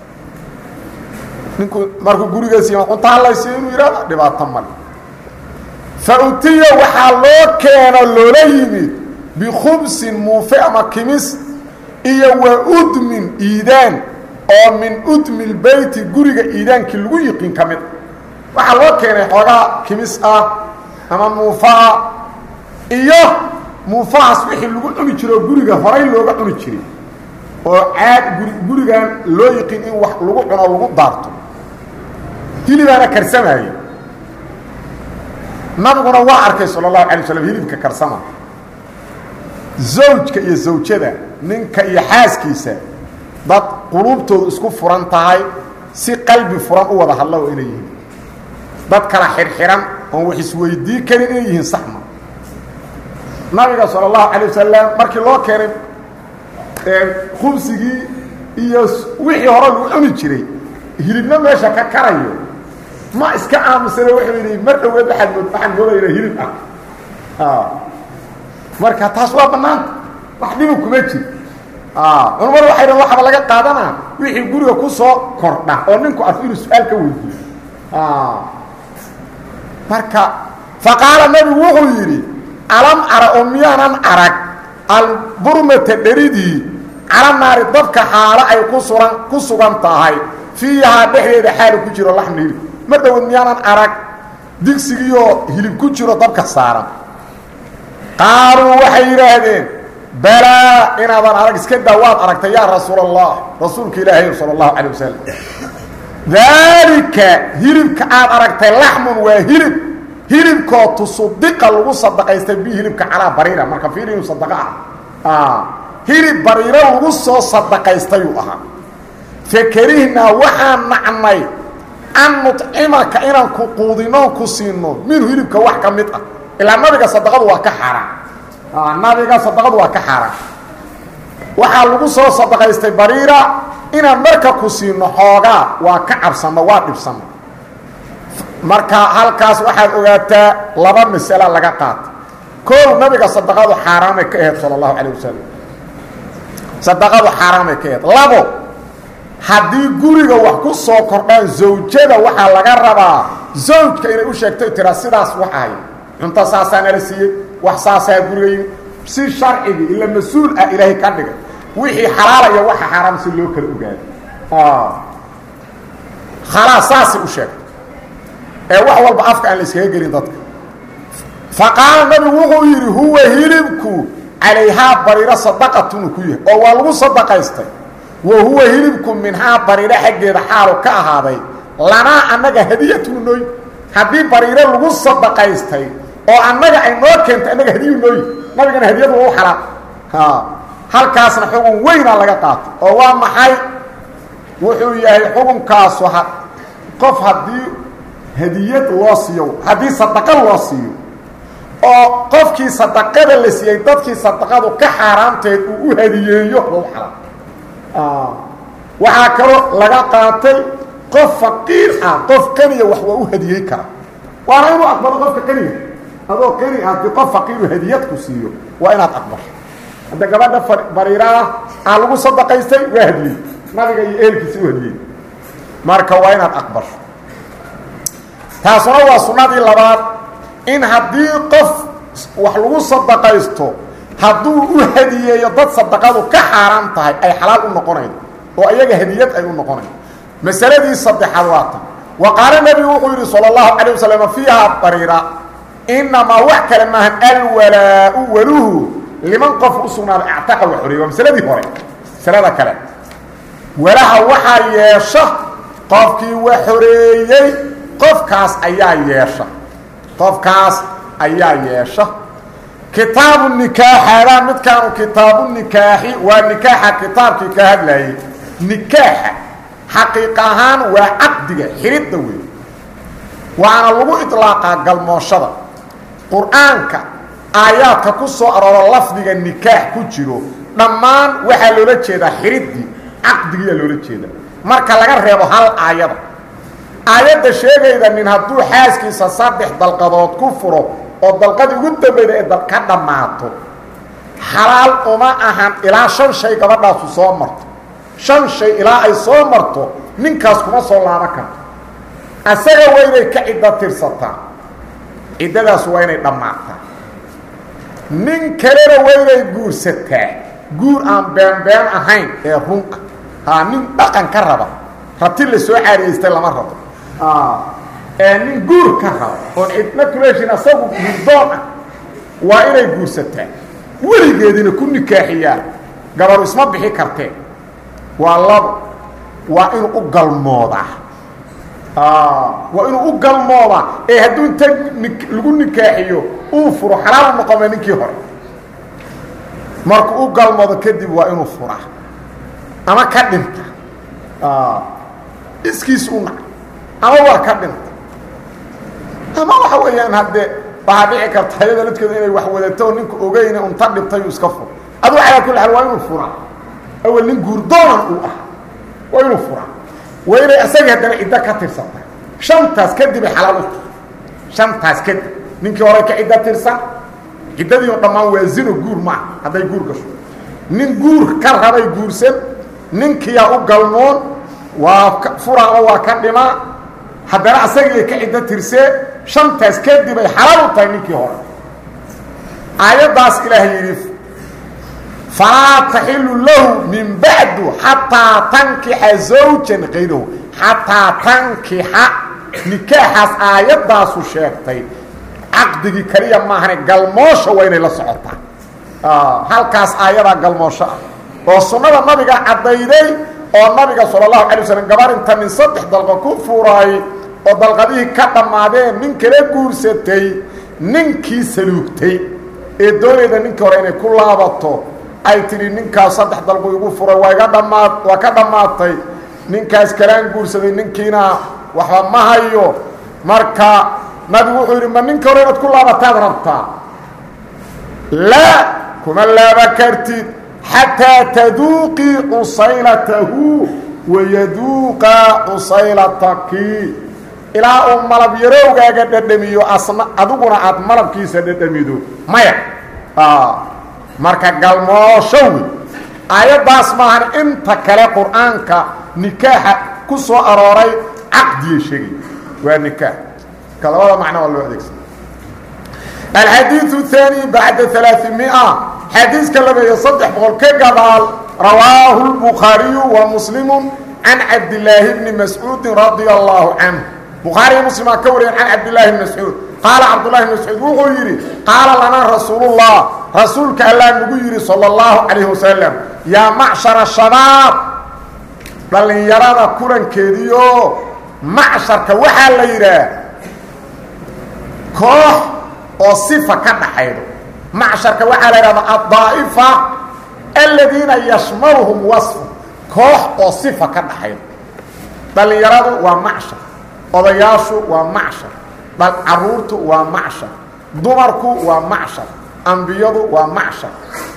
ninku markuu gurigees yima cunto halaysi inuu yihahdo dhibaato male fa utiya waxaa loo keeno loola yimid bikhubsin muufe ama kimis iyo wa udmin iidaan oo min udmi lbeyti guriga iidaankii lagu yiqiin ka mid waxaa loo keenay xoogaa kimis ah ama muufaah iyo muufahaas wixii lagu cuni jiro oo guriga horay looga cuni jiray oo caad guri gurigan loo yiqiin in wax lagu cuno lagu daarto hilibaana karsamaaye nabiguna waa arkay sala allahu alay slam hilibka karsama zawjka iyo zawjada ninka iyo xaaskiisa dad quluubtoodu isku furan tahay si qalbi furan u wada hadla oo inay yihiin dad kala xirxiran oon wax isweydii karin inay yihiin saxma nabiga sala allahu calay wasalam markii loo keenay khubsigii iyo wixii hore lagu cuni jiray hilibna meesha ka karayo ma iska aamusane wuxuu yidhi mar dhoweed waaad mood waxaan moodayna hilib ah marka taas waa bannaanta wax dhibu kuma jir culammadu waxay dhan waxaba laga qaadanaa wixii guriga ku soo kordha oo ninku arko inuu su-aal ka weydiiyo marka faqaala nabigu wuxuu yidhi alam ara oo miyaanan arag alburmata dheridii cala naari dabka xaalo ay ku suran ku sugan tahay fiihaa dhexdeeda xaali ku jiro laxmi hilib mar dhowood miyaanan arag digsigiioo hilib ku jiro dabka saaran qaaluu waxay yidhaahdeen balaa inaadan arag iska daa waad aragtay yaa rasuul allah rasuulka ilaahay sala allahu calay wasalam daalika hilibka aad aragtay laxmun waa hilib hilibkoo tusudiqa lagu sadaqaystay bi hilibka calaa bariira marka fiir inuu sadaqa ah hilib bariiro lagu soo sadaqaystayuu ahaa fakarihnaa waxaan nacnay an nucimaka inaan ku quudinoon ku siino minhu hilibka wax ka mid ah ilaa nabiga sadaqadu waa ka xaaraan nabiga sadaqadu waa ka xaaraan waxaa lagu soo sadaqaystay bariira inaan marka ku siino xoogaa waa ka cabsanno waa dhibsanno marka halkaas waxaad ogaataa laba masala laga qaata koow nabiga sadaqadu xaaraamay ka ahayd sala allahu calayh wasalam sadaqadu xaaraamay ka ahayd labo haddii guriga wax ku soo kordhaan zawjada waxaa laga rabaa zawjka inay u sheegto tiraa sidaas waxahay cunto saasaa nala siiyey wax saasaa guriga yimid si sharcigii ila mas-uul ah ilaahay ka dhigay wixii xalaalaya waxa xaaraam si loo kala ogaado khalaas saasay u sheegtay ee wax walba afka aan la iskaga gelin dadka faqaala nabigu wuxuu yidhi huwa hilibku calayhaa bariiro sadaqatunu ku yahay oo waa lagu sadaqaystay wa huwa hilibku minhaa bariiro xaggeeda xaalu ka ahaaday lanaa annaga hadiyatunu nooyi haddii bariiro lagu sadaqaystay oo annaga ay noo keentay annaga hadiyu nooyi nabigana hadiyadu waa u xalaal halkaasna xugun weynaa laga qaatay oo waa maxay wuxuu yahay xukunkaasu ha qof haddii hadiyad loo siiyo haddii sadaqa loo siiyo oo qofkii sadaqada la siiyey dadkii sadaqadu ka xaaraamteed uu u hadiyeeyo waa u xalaal waxaa kaloo laga qaatay qof faqiir ah qof qaniya wax waa u hadiyey kara waana inuu aqbalo qofka qaniga adoo qani ah haddii qof faqiiru hadiyad ku siiyo waa inaad aqbasho hadda gabadha bariiraah aa lagu sadaqaystay waa hadiyey nabiga iyo eelkiisa u hadiyey marka waa inaad aqbasho taasuna waa sunnadii labaad in haddii qof wax lagu sadaqaysto hadduu u hadiyeeyo dad sadaqadu ka xaaraan tahay ay xalaal u noqonaydo oo iyaga hadiyad ay u noqonaydo masaladii saddexaad waa tan wa qaala nebigu wuxuu yidhi sala allahu calay wasalam fiihaa bariira inamaa wax kale maahan alwalaa-u waluhu liman qof u sugnaaday actaqa wa xoreey waa masaladii hore masalada kale walaha waxaa yeesha qofkii wa xoreeyey qofkaas ayaa yeesha qofkaas ayaa yeesha kitaabu nikaaxadaa midkaanu kitaabu nikaaxi waa nikaaxa kitaabkii ka hadlayay nikaaxa xaqiiq ahaan waa caqdiga xiridda wey waana lagu iطlaaqaa galmooshada qur-aanka aayaadka ku soo arooro lafdiga nikaax ku jiro dhammaan waxaa loola jeedaa xiriddii caqdigiyaa loola jeedaa marka laga reebo hal aayada aayadda sheegayda nin hadduu xaaskiisa saddex dalqadood ku furo oo dalqadii ugu dambeyda ee ka dhammaato xalaal uma ahan ilaa shan shay gabadhaasu soo marto shan shay ilaa ay soo marto ninkaas kuma soo laaban karto asaga waa inay ka ciddo tirsataa ciddadaas waa inay dhammaataa nin kalena waa inay guursataa guur aan beenbeen ahayn ee run ah haa nin dhaqan ka raba rabti la soo caariyaystay lama rabo ee nin guur ka raba oon cidna kuleeshin asagu gurdoon ah waa inay guursataa weligeedina ku nikaaxiyaa gabaru isma bixi kartee waa labo waa inuu u galmoodaa waa inuu u galmoodaa ee hadduu inta lagu nikaaxiyo uu furo xalaal u noqome ninkii hore markuu u galmoodo kadib waa inuu furaa ama ka dhinta iskiis u nac ama waa ka dhinta ama waxa weeyaan haddee waxaa dhici karta ayada ladkeedu inay wax wadato ninku ogeyne unta dhibtay uu iska furo aduu calaa kulli xaal waa inuu furaa awel nin guurdoonan uu ah waa inuu furaa waa inay isagii haddana ciddo ka tirsanta shantaas kadibay xalaal u tahay shantaas kadib ninkii hore ka ciddo tirsan ciddadii oo dhammaan waa zino guur maaha hadday guur gasho nin guur ka rabay guursan ninkiyaa u galmoon waa fura ama waa ka dhimaa haddana asagii ka ciddo tirsee shantaas kadibay xalaal u tahay ninkii hore aayaddaas ilaah yidhi falaa taxilu lahu min bacdu xataa tankixa zawjan kayrahu xataa tankixa nikaaxaas aayaddaasu sheegtay caqdigii keliya maahane galmoosha waa inay la socotaa halkaas aayadaa galmoosho ah oo sunnada nabiga caddayday oo nabiga sala allahu calay waslm gabar inta nin saddex dalqo ku furay oo dalqadihii ka dhammaadeen nin kala guursatay ninkii saluugtay ee doonayda ninkii hore inay ku laabato ay tidhi ninkaas saddex dalqu igu furay waa iga dhammaa waa ka dhammaatay ninkaas kalaan guursaday ninkiina waxba ma hayo marka nabigu wuxuu yidhi ma ninka hore inaad ku laabataad rabtaa laa kuma laaba kartid xataa taduuqii cusaylatahu wayaduuqa cusaylataki ilaa uu malab yarowgaaga dhadhamiyo asna adiguna aad malabkiisa dhadhamido maya marka galmoosho wey aayaddaas maahan inta kale qur-aanka nikaaxa ku soo arooray caqdiya sheegay waa nikaax ka labada macno waa loo adeegsana alxadiiu الثaanي bacda ثaلaaثimia xadiiska labeeyo saddex boqol ka gadaal rawaahu الbukhaariyu wa muslimu can cabdilaahi bni mascuudi radia allahu canh bukhaariya muslimaa ka wariyan can cabdillaahi bni mascuud qaala cabdullahi bn mascuud wuxuu yidhi qaala lanaa rasuulullah rasuulka allaa nagu yidhi salى اllahu calayh wasalam yaa macshara shabaab dhallinyarada kulankeediio macsharka waxaa la yidhaah koox oo sifa ka dhaxaydo macsharka waxaa la yidhahda addaa'ifa aladiina yashmaluhum wasfu koox oo sifa ka dhaxaydo dhallinyaradu waa macshar odayaashu waa macshar caruurtu waa macshar dumarku waa macshar ambiyadu waa macshar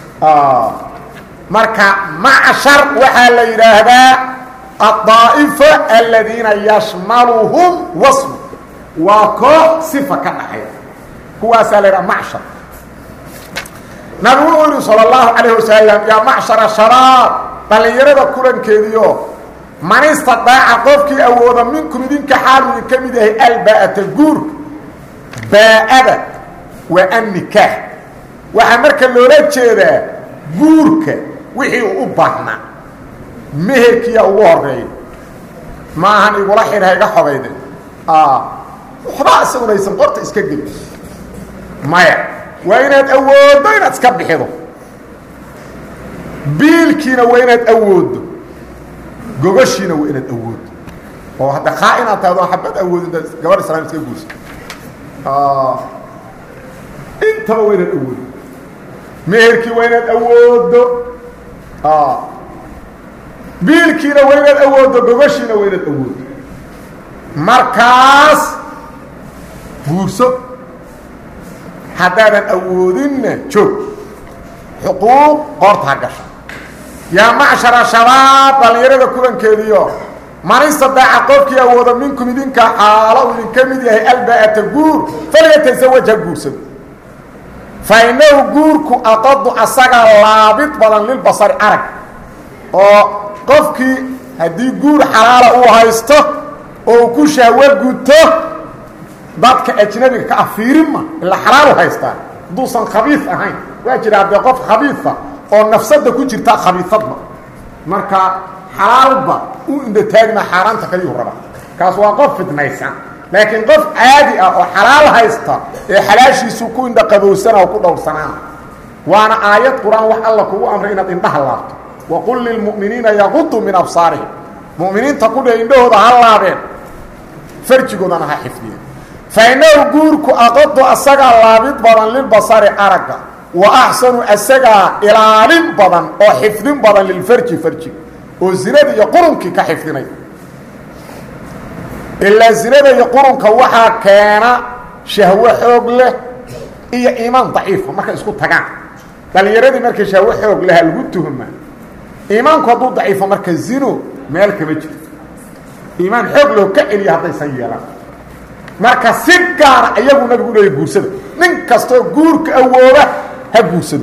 marka macshar waxaa la yidhaahdaa addaa'ifa aladiina yashmaluhum wasfu waa koox sifa ka dhaxayda kuwaasaa la yidhaha macshar nabigu wuxuu yihi salى اllahu calayh wasalam yaa macshara shabaab dhallinyarada kulankeediio man istadaaca qofkii awooda minkum idinka xaalu idin ka mid yahay alba'ata guurka baa'ada waa annikaax waxaa marka loola jeedaa guurka wixii uu u baahnaa meherkiya ugu horeeya ma ahan igula xidha iga xogayde waxbaa isaguna aysan qorta iska gelin maya waa inaad awooddo inaad iska bixido biilkiina waa inaad awooddo gogashiina waa inaad awooddo oo hadda kaa inaad tahdo xabad awoodin gabadh islaam iska guursa intaba waa inaad awooddo meherkii waa inaad awooddo biilkiina waa inaad awooddo gogashiina waa inaad awooddo markaas guurso haddaadan awoodinna joog xuquuq qoortaa gasha yaa macshara shabaab dhallinyarada kulankeediio man istadaaca qofkii awooda minkum idinka xaalo uu idinka mid yahay alba'ata guur falyataزawaj ha guursado fa inahu guurku aqadu asaga laabid badan lilbasari arag oo qofkii haddii guur xalaala uu haysto oo uu ku shahwo guto dadka ajnabiga ka afiirinma ila xalaalu haystaa hadduusan khabiif ahayn waa jira haddee qof khabiifa oo nafsada ku jirta khabiifadba marka xalaalba u indataagma xaaraanta kaliyuu raba kaas waa qof fidnaysan laakiin qof caadi ah oo xalaal haysta ee xalaashiisu ku indhaqabowsana oo ku dhowrsanaana waana aayad qur-aan wax alla kugu amray inaad indhaha laabto waqul lilmu'miniina yaquduu min absaarihim mu'miniinta kudhe indhahooda ha laabeen farjigoodana ha xifdiyeen fa inahu guurku aqadu asagaa laabid badan lilbasari aragga wa axsanu asagaa ilaalin badan oo xifdin badan lilfarji farji oo zinada iyo qurunkii ka xifdinay ilaa zinada iyo qurunka waxaa keena shahwo xoog leh iyo iimaan daciifa markay isku tagaan dhalinyaradii markay shahwo xoog leha lagu tuhma iimaanku hadduu daciifo marka zino meel kama jirto iimaan xoog loo ka celiya haddaysan yeelan marka si gaara ayagu nabigu leeya guursada nin kastoo guurka awooda ha guursado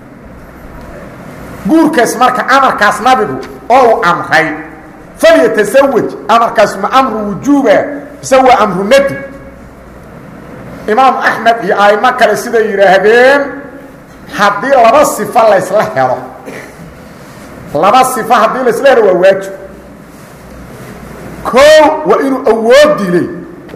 guurkaas marka amarkaas nabigu oo uu amray falyatasawaj amarkaas ma amru wujuuba mise waa amru nadi imaamu axmed iyo aimo kale siday yidhaahdeen haddii laba sifo laysla helo laba sifo haddii laysla helo waa waajib koo waa inuu awood dilay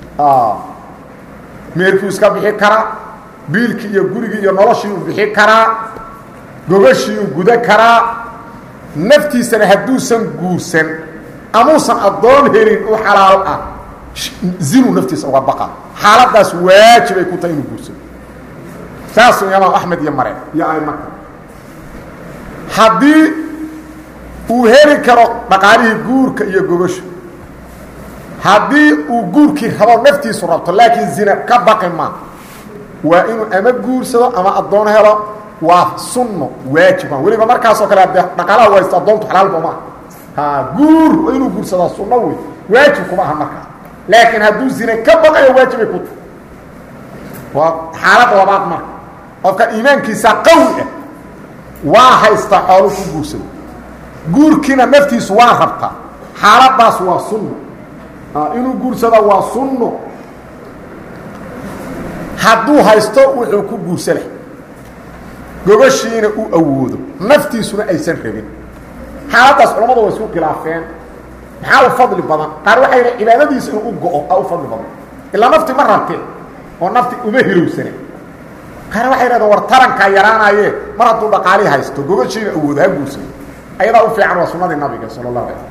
meerkuu iska bixi karaa biilkii iyo gurigii iyo noloshii uu bixi karaa gogashii uu guda karaa naftiisana hadduusan guursan amuusan addoon helin u xalaal ah zinuu naftiisa uga baqa xaaladaas waajibay ku tahay inuu guursado saasuu imaam axmed iyo mare iyo aimaka haddii uu heli karo dhaqaalihii guurka iyo gogasha haddii uu guurkii rabo naftiisu rabto laakiin zina ka baqi ma waa inuu ama guursado ama addoon helo waa sunno waajib weliba markaasoo kale de dhaqaalaha waysta addoontu xalaalba ma ha guur inuu guursadaa sunno wey waajib kuma aha markaas laakiin hadduu zine ka baqayo waajibay ku tahay waa xaalad labaad marka qofka iimaankiisa qawi ah waa haysta xoolu ku guursado guurkiina naftiisu waa rabtaa xaaladaas waa sunno inuu guursada waa sunno hadduu haysto wuxuu ku guursa leh gogoshiina uu awoodo naftiisuna aysan rabin xaaladaas culamadu way isku khilaafeen maxaa u fadli badan qaar waxay yidha cibaadadiisa inuu u go-o aa u fadli badan ilaa nafti ma rabtee oo nafti uma hirowsane qaar waxay yidhahdeen war tarankaa yaraanaye mar hadduu dhaqaali haysto gogoshiina awoodo ha guursado ayadaa u fiican waa sunnadii nabiga sala allahu alay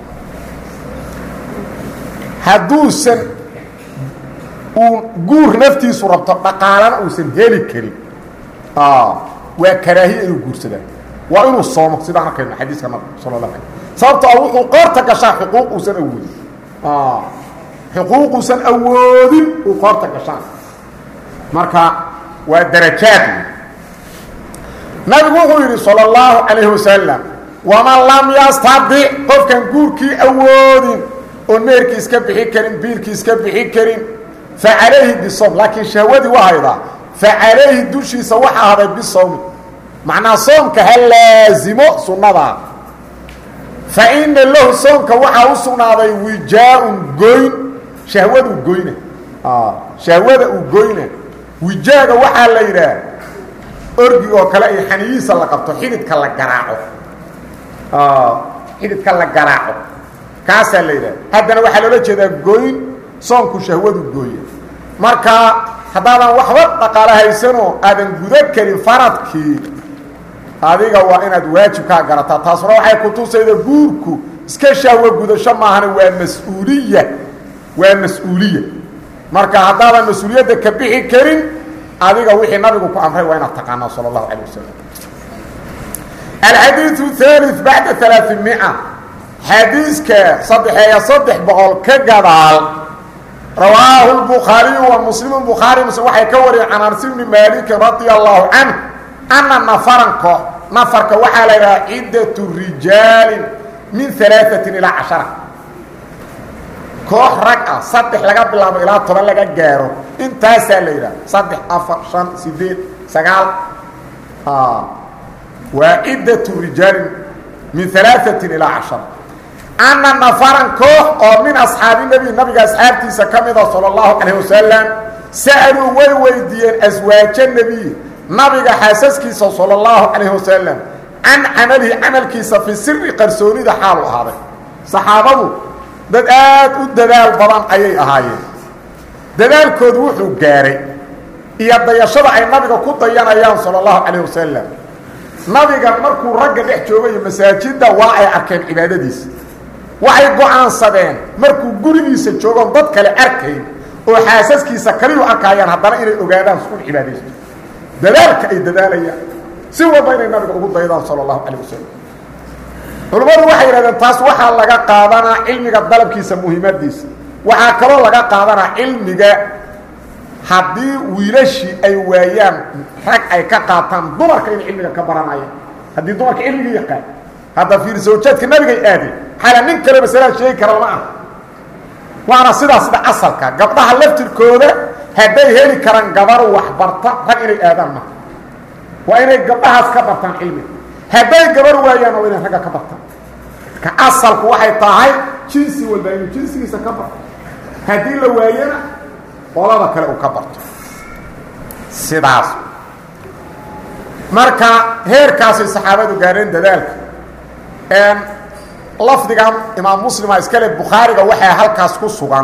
hadduusan uu guur naftiisu rabto dhaqaalana uusan heli karin waa karaahiya inuu guursadaa waa inuu soomo sidaan arkayno xadiiska nabiga sala allah alay sababto a wuxuu qoorta gashaa xuquuq uusan awoodin xuquuq uusan awoodin uu qoorta gashaan marka waa darajaad nabigu wuxuu yidhi salى اllahu calayhi wasalam waman lam yastadic qofkan guurkii awoodin oon meerkii iska bixi karin biilkii iska bixi karin facalayhi bisom laakiin shahwadii waa haydaa facalayhi dushiisa waxa haday bisowmi macnaa soomka ha laazimo sunnadaa fa ina lahu soomka waxaa u sugnaaday wijaa-un goyn shahwaduu goyna shahwada uu goyna wijaaga waxaa la yidhaah orgi oo kale iyo xaniyihiisa la qabto xididka la garaaco xididka la garaaco kaasaa la yidhaha haddana waxaa loola jeedaa goyn soonku shahwadu gooye marka haddaadan waxba dhaqaalo haysanoo aadan guda karin faradkii adiga waa inaad waajibkaa garataa taasuna waxay kutusayda guurku iska shahwo gudasho maahana waa mas-uuliya waa mas-uuliya marka haddaadan mas-uuliyadda ka bixi karin adiga wixii nabigu ku amray waa inaad taqaanaa sala allahu calay wasalam alxadiiu haali bacda alaaثimia xadiiska saddexeeya saddex boqol ka gadaal rawaahu lbukhaariyu wa muslimu bukhaari muslim waxay ka wariyeen can anas bni maalikin radia allahu canh ana nafaran koox nafarka waxaa la yidhaha ciddatu rijaalin min alaaثatin ilaa cashara koox rag ah saddex laga bilaabo ilaa toban laga gaaro intaasaa la yidhaha saddex afar shan sideed sagaal waa ciddatu rijaalin min alaaثatin ilaa cashara ana nafaran koox oo min asxaabi nebi nabiga asxaabtiisa ka mida salى اllahu calayh wasalam sa'aluu way weydiiyeen aswaaja nebiy nabiga xaasaskiisa salى اllahu calayh wasalam can camalihi camalkiisa fi siri qarsoonida xaalu ahaaday saxaabadu dad aad u dadaal badan ayay ahaayeen dadaalkoodu wuxuu gaaray iyo dayashada ay nabiga ku dayanayaan salى اllahu calayh wasalam nabiga markuu ragga dhex joogayo masaajidda waa ay arkeen cibaadadiisa waxay go-aansadeen markuu gurigiisa joogoon dad kale arkayn oo xaasaskiisa kaliyu arkaayaan haddana inay ogaadaan su cibaadaysto dadaalka ay dadaalayaan si walba inay nabiga ugu daydaan sala allahu calayh wasalam culummadu waxay yidhahdeen taas waxaa laga qaadanaa cilmiga dalabkiisa muhiimadiisa waxaa kaloo laga qaadanaa cilmiga haddii wiilashii ay waayaan rag ay ka qaataan dumarka inay cilmiga ka baranayaan haddii dumarka cilmiga yaqaan hadda fiir zawjaadka nabigay aadeen xala nin kale masalada sheegi kara lama ah waana sidaa sida asalka gabdhaha laftirkooda hadday heli karaan gabar waxbarta rag inay aadaan maha waa inay gabdhahaas ka bartaan cilmiga hadday gabar waayaan waa inay ragga ka bartaan ka asalku waxay tahay jinsi walba inuu jinsigiisa ka barto haddii la waayana qolada kale uu ka barto sidaas marka heerkaasay saxaabadu gaareen dadaalka lafdigan imaam muslima iskale bukhaariga waxaa halkaas ku sugan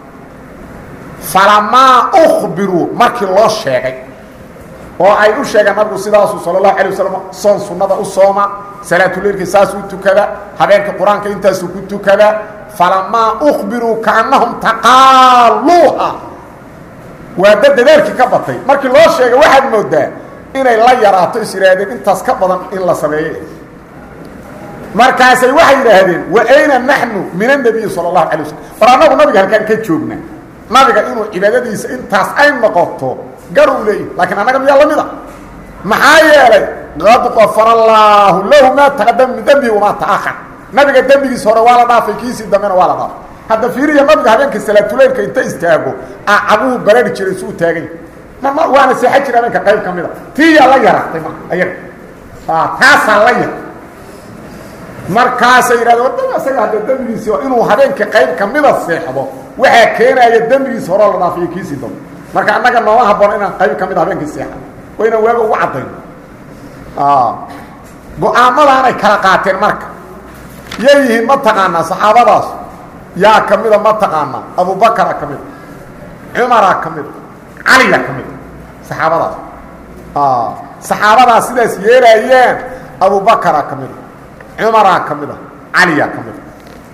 falamaa ukbiruu markii loo sheegay oo ay u sheegeen nabigu sidaasuu sala allahu alay wasalam soon sunnada u sooma salaatuleilkii saasuu tukada habeenka qur-aanka intaasuu ku tukada falamaa ukbiruu kaannahum taqaaluuha waa dad dadaalkii ka batay markii loo sheegay waxaad moodaa inay la yaraato is yidhaahdeen intaas ka badan in la sameeye markaasay waxay yidhaahdeen wa ayna naxnu min annabiyi sala allahu alay waslm war annagu nabiga halkaan ka joogna nabiga inuu cibaadadiisa intaas ay noqoto gar uu leeyahy laakiin annaga miyaa la mid a maxaa yeelay qad qafara allaahu lahu maa taqadama min dembihi wamaa ta'ahar nabiga dembigiisa hore waa la dhaafay kiisii dambena waa la dhaafay hadda fiiriya nabiga habeenka salaatuleylka inta istaago a cabuhu barari jiray suu taagany mama waana seexan jira habeenka qayb ka mid a tiiyaa la yaratay ma ayaga taasaa la yar markaasay yidhahde wadda isaga hadda dembigiisi inuu habeenka qayb kamida seexdo waxaa keenaya dembigiisa horeo la dhaafiyo kiisii dambe marka annaga nooma haboon inaan qayb ka mid a habeenkii seexan waa inaan waaga ugu caddayn go-aamadaanay kala qaateen marka yay yihiin ma taqaanaa saxaabadaas yaa ka mida ma taqaanaa abubakara ka mida cumaraa ka mida caliya ka mida saxaabadaas saxaabadaas sidaas yeelaayeen abubakara ka mida cumaraa ka mida caliya ka mida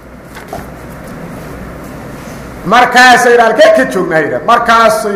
markaasay halkee ka joognaa markaasay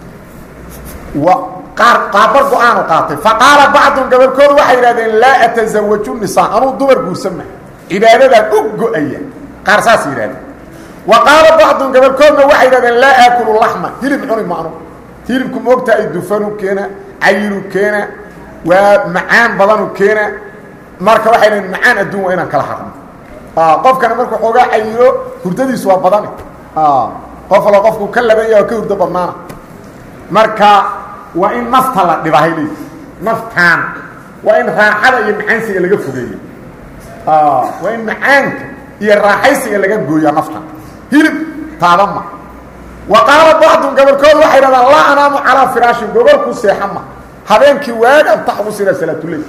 qaabar go-aanu qaatay faqaala bacdun gabalkoodu waxay yidhahdeen laa atasawaju nisaa anuu dumar guursan maha cibaadadaan u go-aya qaar saas yidhahdeen wa qaala bacdun gabalkoodna waxay yidhahdeen laa aakulu laxma hilib cuni maanu hilibku moogta ay dufanu keena cayilu keena waa macaan badanu keena marka waxay dhahen macaan adduun waa inaan kala harno qofkana markuu xoogaa cayilo hurdadiisu waa badani qof allo qofku ka laban yaha ka hurdo badnaana marka waa in nafta la dhibahay leey naftaan waa in raaxada iyo macaansiga laga fogeeyo waa in macaanka iyo raaxaysiga laga gooyaa naftan hilib taabama wa qaala bacdun gabolkooda waxay dhahdaan laa anaamu calaa firaashin gogol ku seexan ma habeenkii waagan taxbu sida salaatuley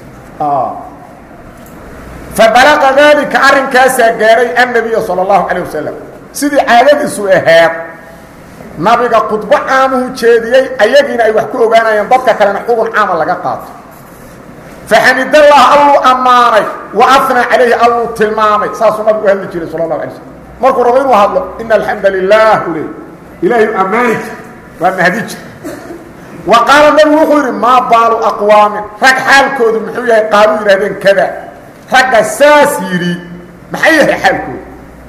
fabalaqa daalika arrinkaasaa gaaray annabiya sala allahu calayh wasalam sidii caadadiisu ahayd nabiga khudbo caamuhu jeediyey ayagiina ay wax ku ogaanayeen dadka kalena xugun caama laga qaato faxamidallah alluu ammaanay wa afnaa calayhi alluu tilmaamay saasuu nabigu hadli jiray sala allahu alay slm markuu rabo inuu hadlo ina alxamda lilah u leey ilaahay ammaani jir waa mahdi jir wa qaala nabigu wuxuu yidhi maa baalu aqwaamin rag xaalkoodu muxuu yahay qaaluu yidhahdeen kada ragga saas yidhi maxay yahay xaalkoodu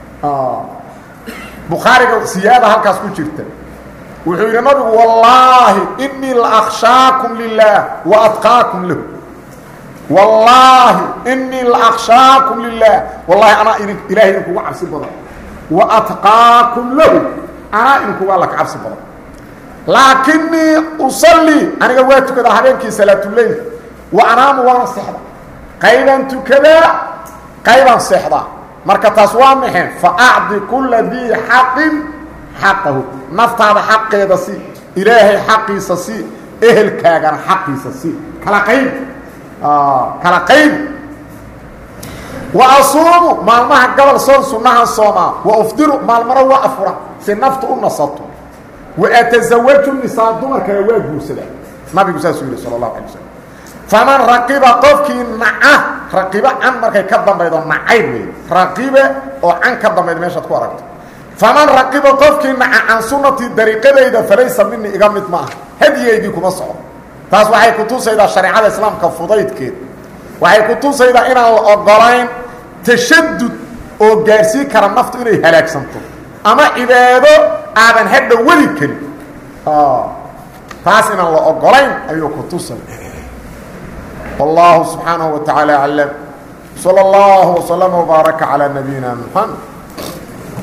bukhaariga siyaada halkaas ku jirta wuxuu yidhi nabigu wallaahi inii la akshaakum lilah wa atqaakum lahu wallaahi inii la akshaakum lilah wallahi anaa idin ilahay idinkuga cabsi badan wa atqaakum lahu anaa idinkuga alla ka cabsi badan laakinii usallii aniga waa tukadaa habeenkii salaatuleyl wa anaamu waana seexda qaybaan tukadaa qaybaan seexdaa marka taas waa maxay faacdi kula dii xaqin xaqahu naftaada xaqeeda si ilaahay xaqiisa si ehelkaagana xaqiisa si kala qayb kala qayb wa asuumu maalmaha gobol soon sunnahan soomaa wa ufdiru maalmana waa afura si naftu u nasato wa atasawaju nisaa dumarkana waa guursadaa nabigu saasuu yidhi sala allahu alay wasalam faman raqiba qofkii naca raqiba can markay ka dambaydo nacayb wey raqibe oo can ka dambayda meeshaad ku aragto faman raqiba qofkii naca can sunnatii dariiqadayda falaysa mini iga mid ma ah hadiyaydii kuma soco taas waxay ku tusaydaa shareecada islaamka fudaydkeed waxay ku tusaydaa inaan la ogolayn tashadud oo gaarsiin kara naftu inay halaagsanto ama cibaado aadan hadha weli karin taas inaan la ogolayn ayuu ku tusay والله سبحانه وتعالى أعلم صلى الله وسلم وبارك على نبينا محمد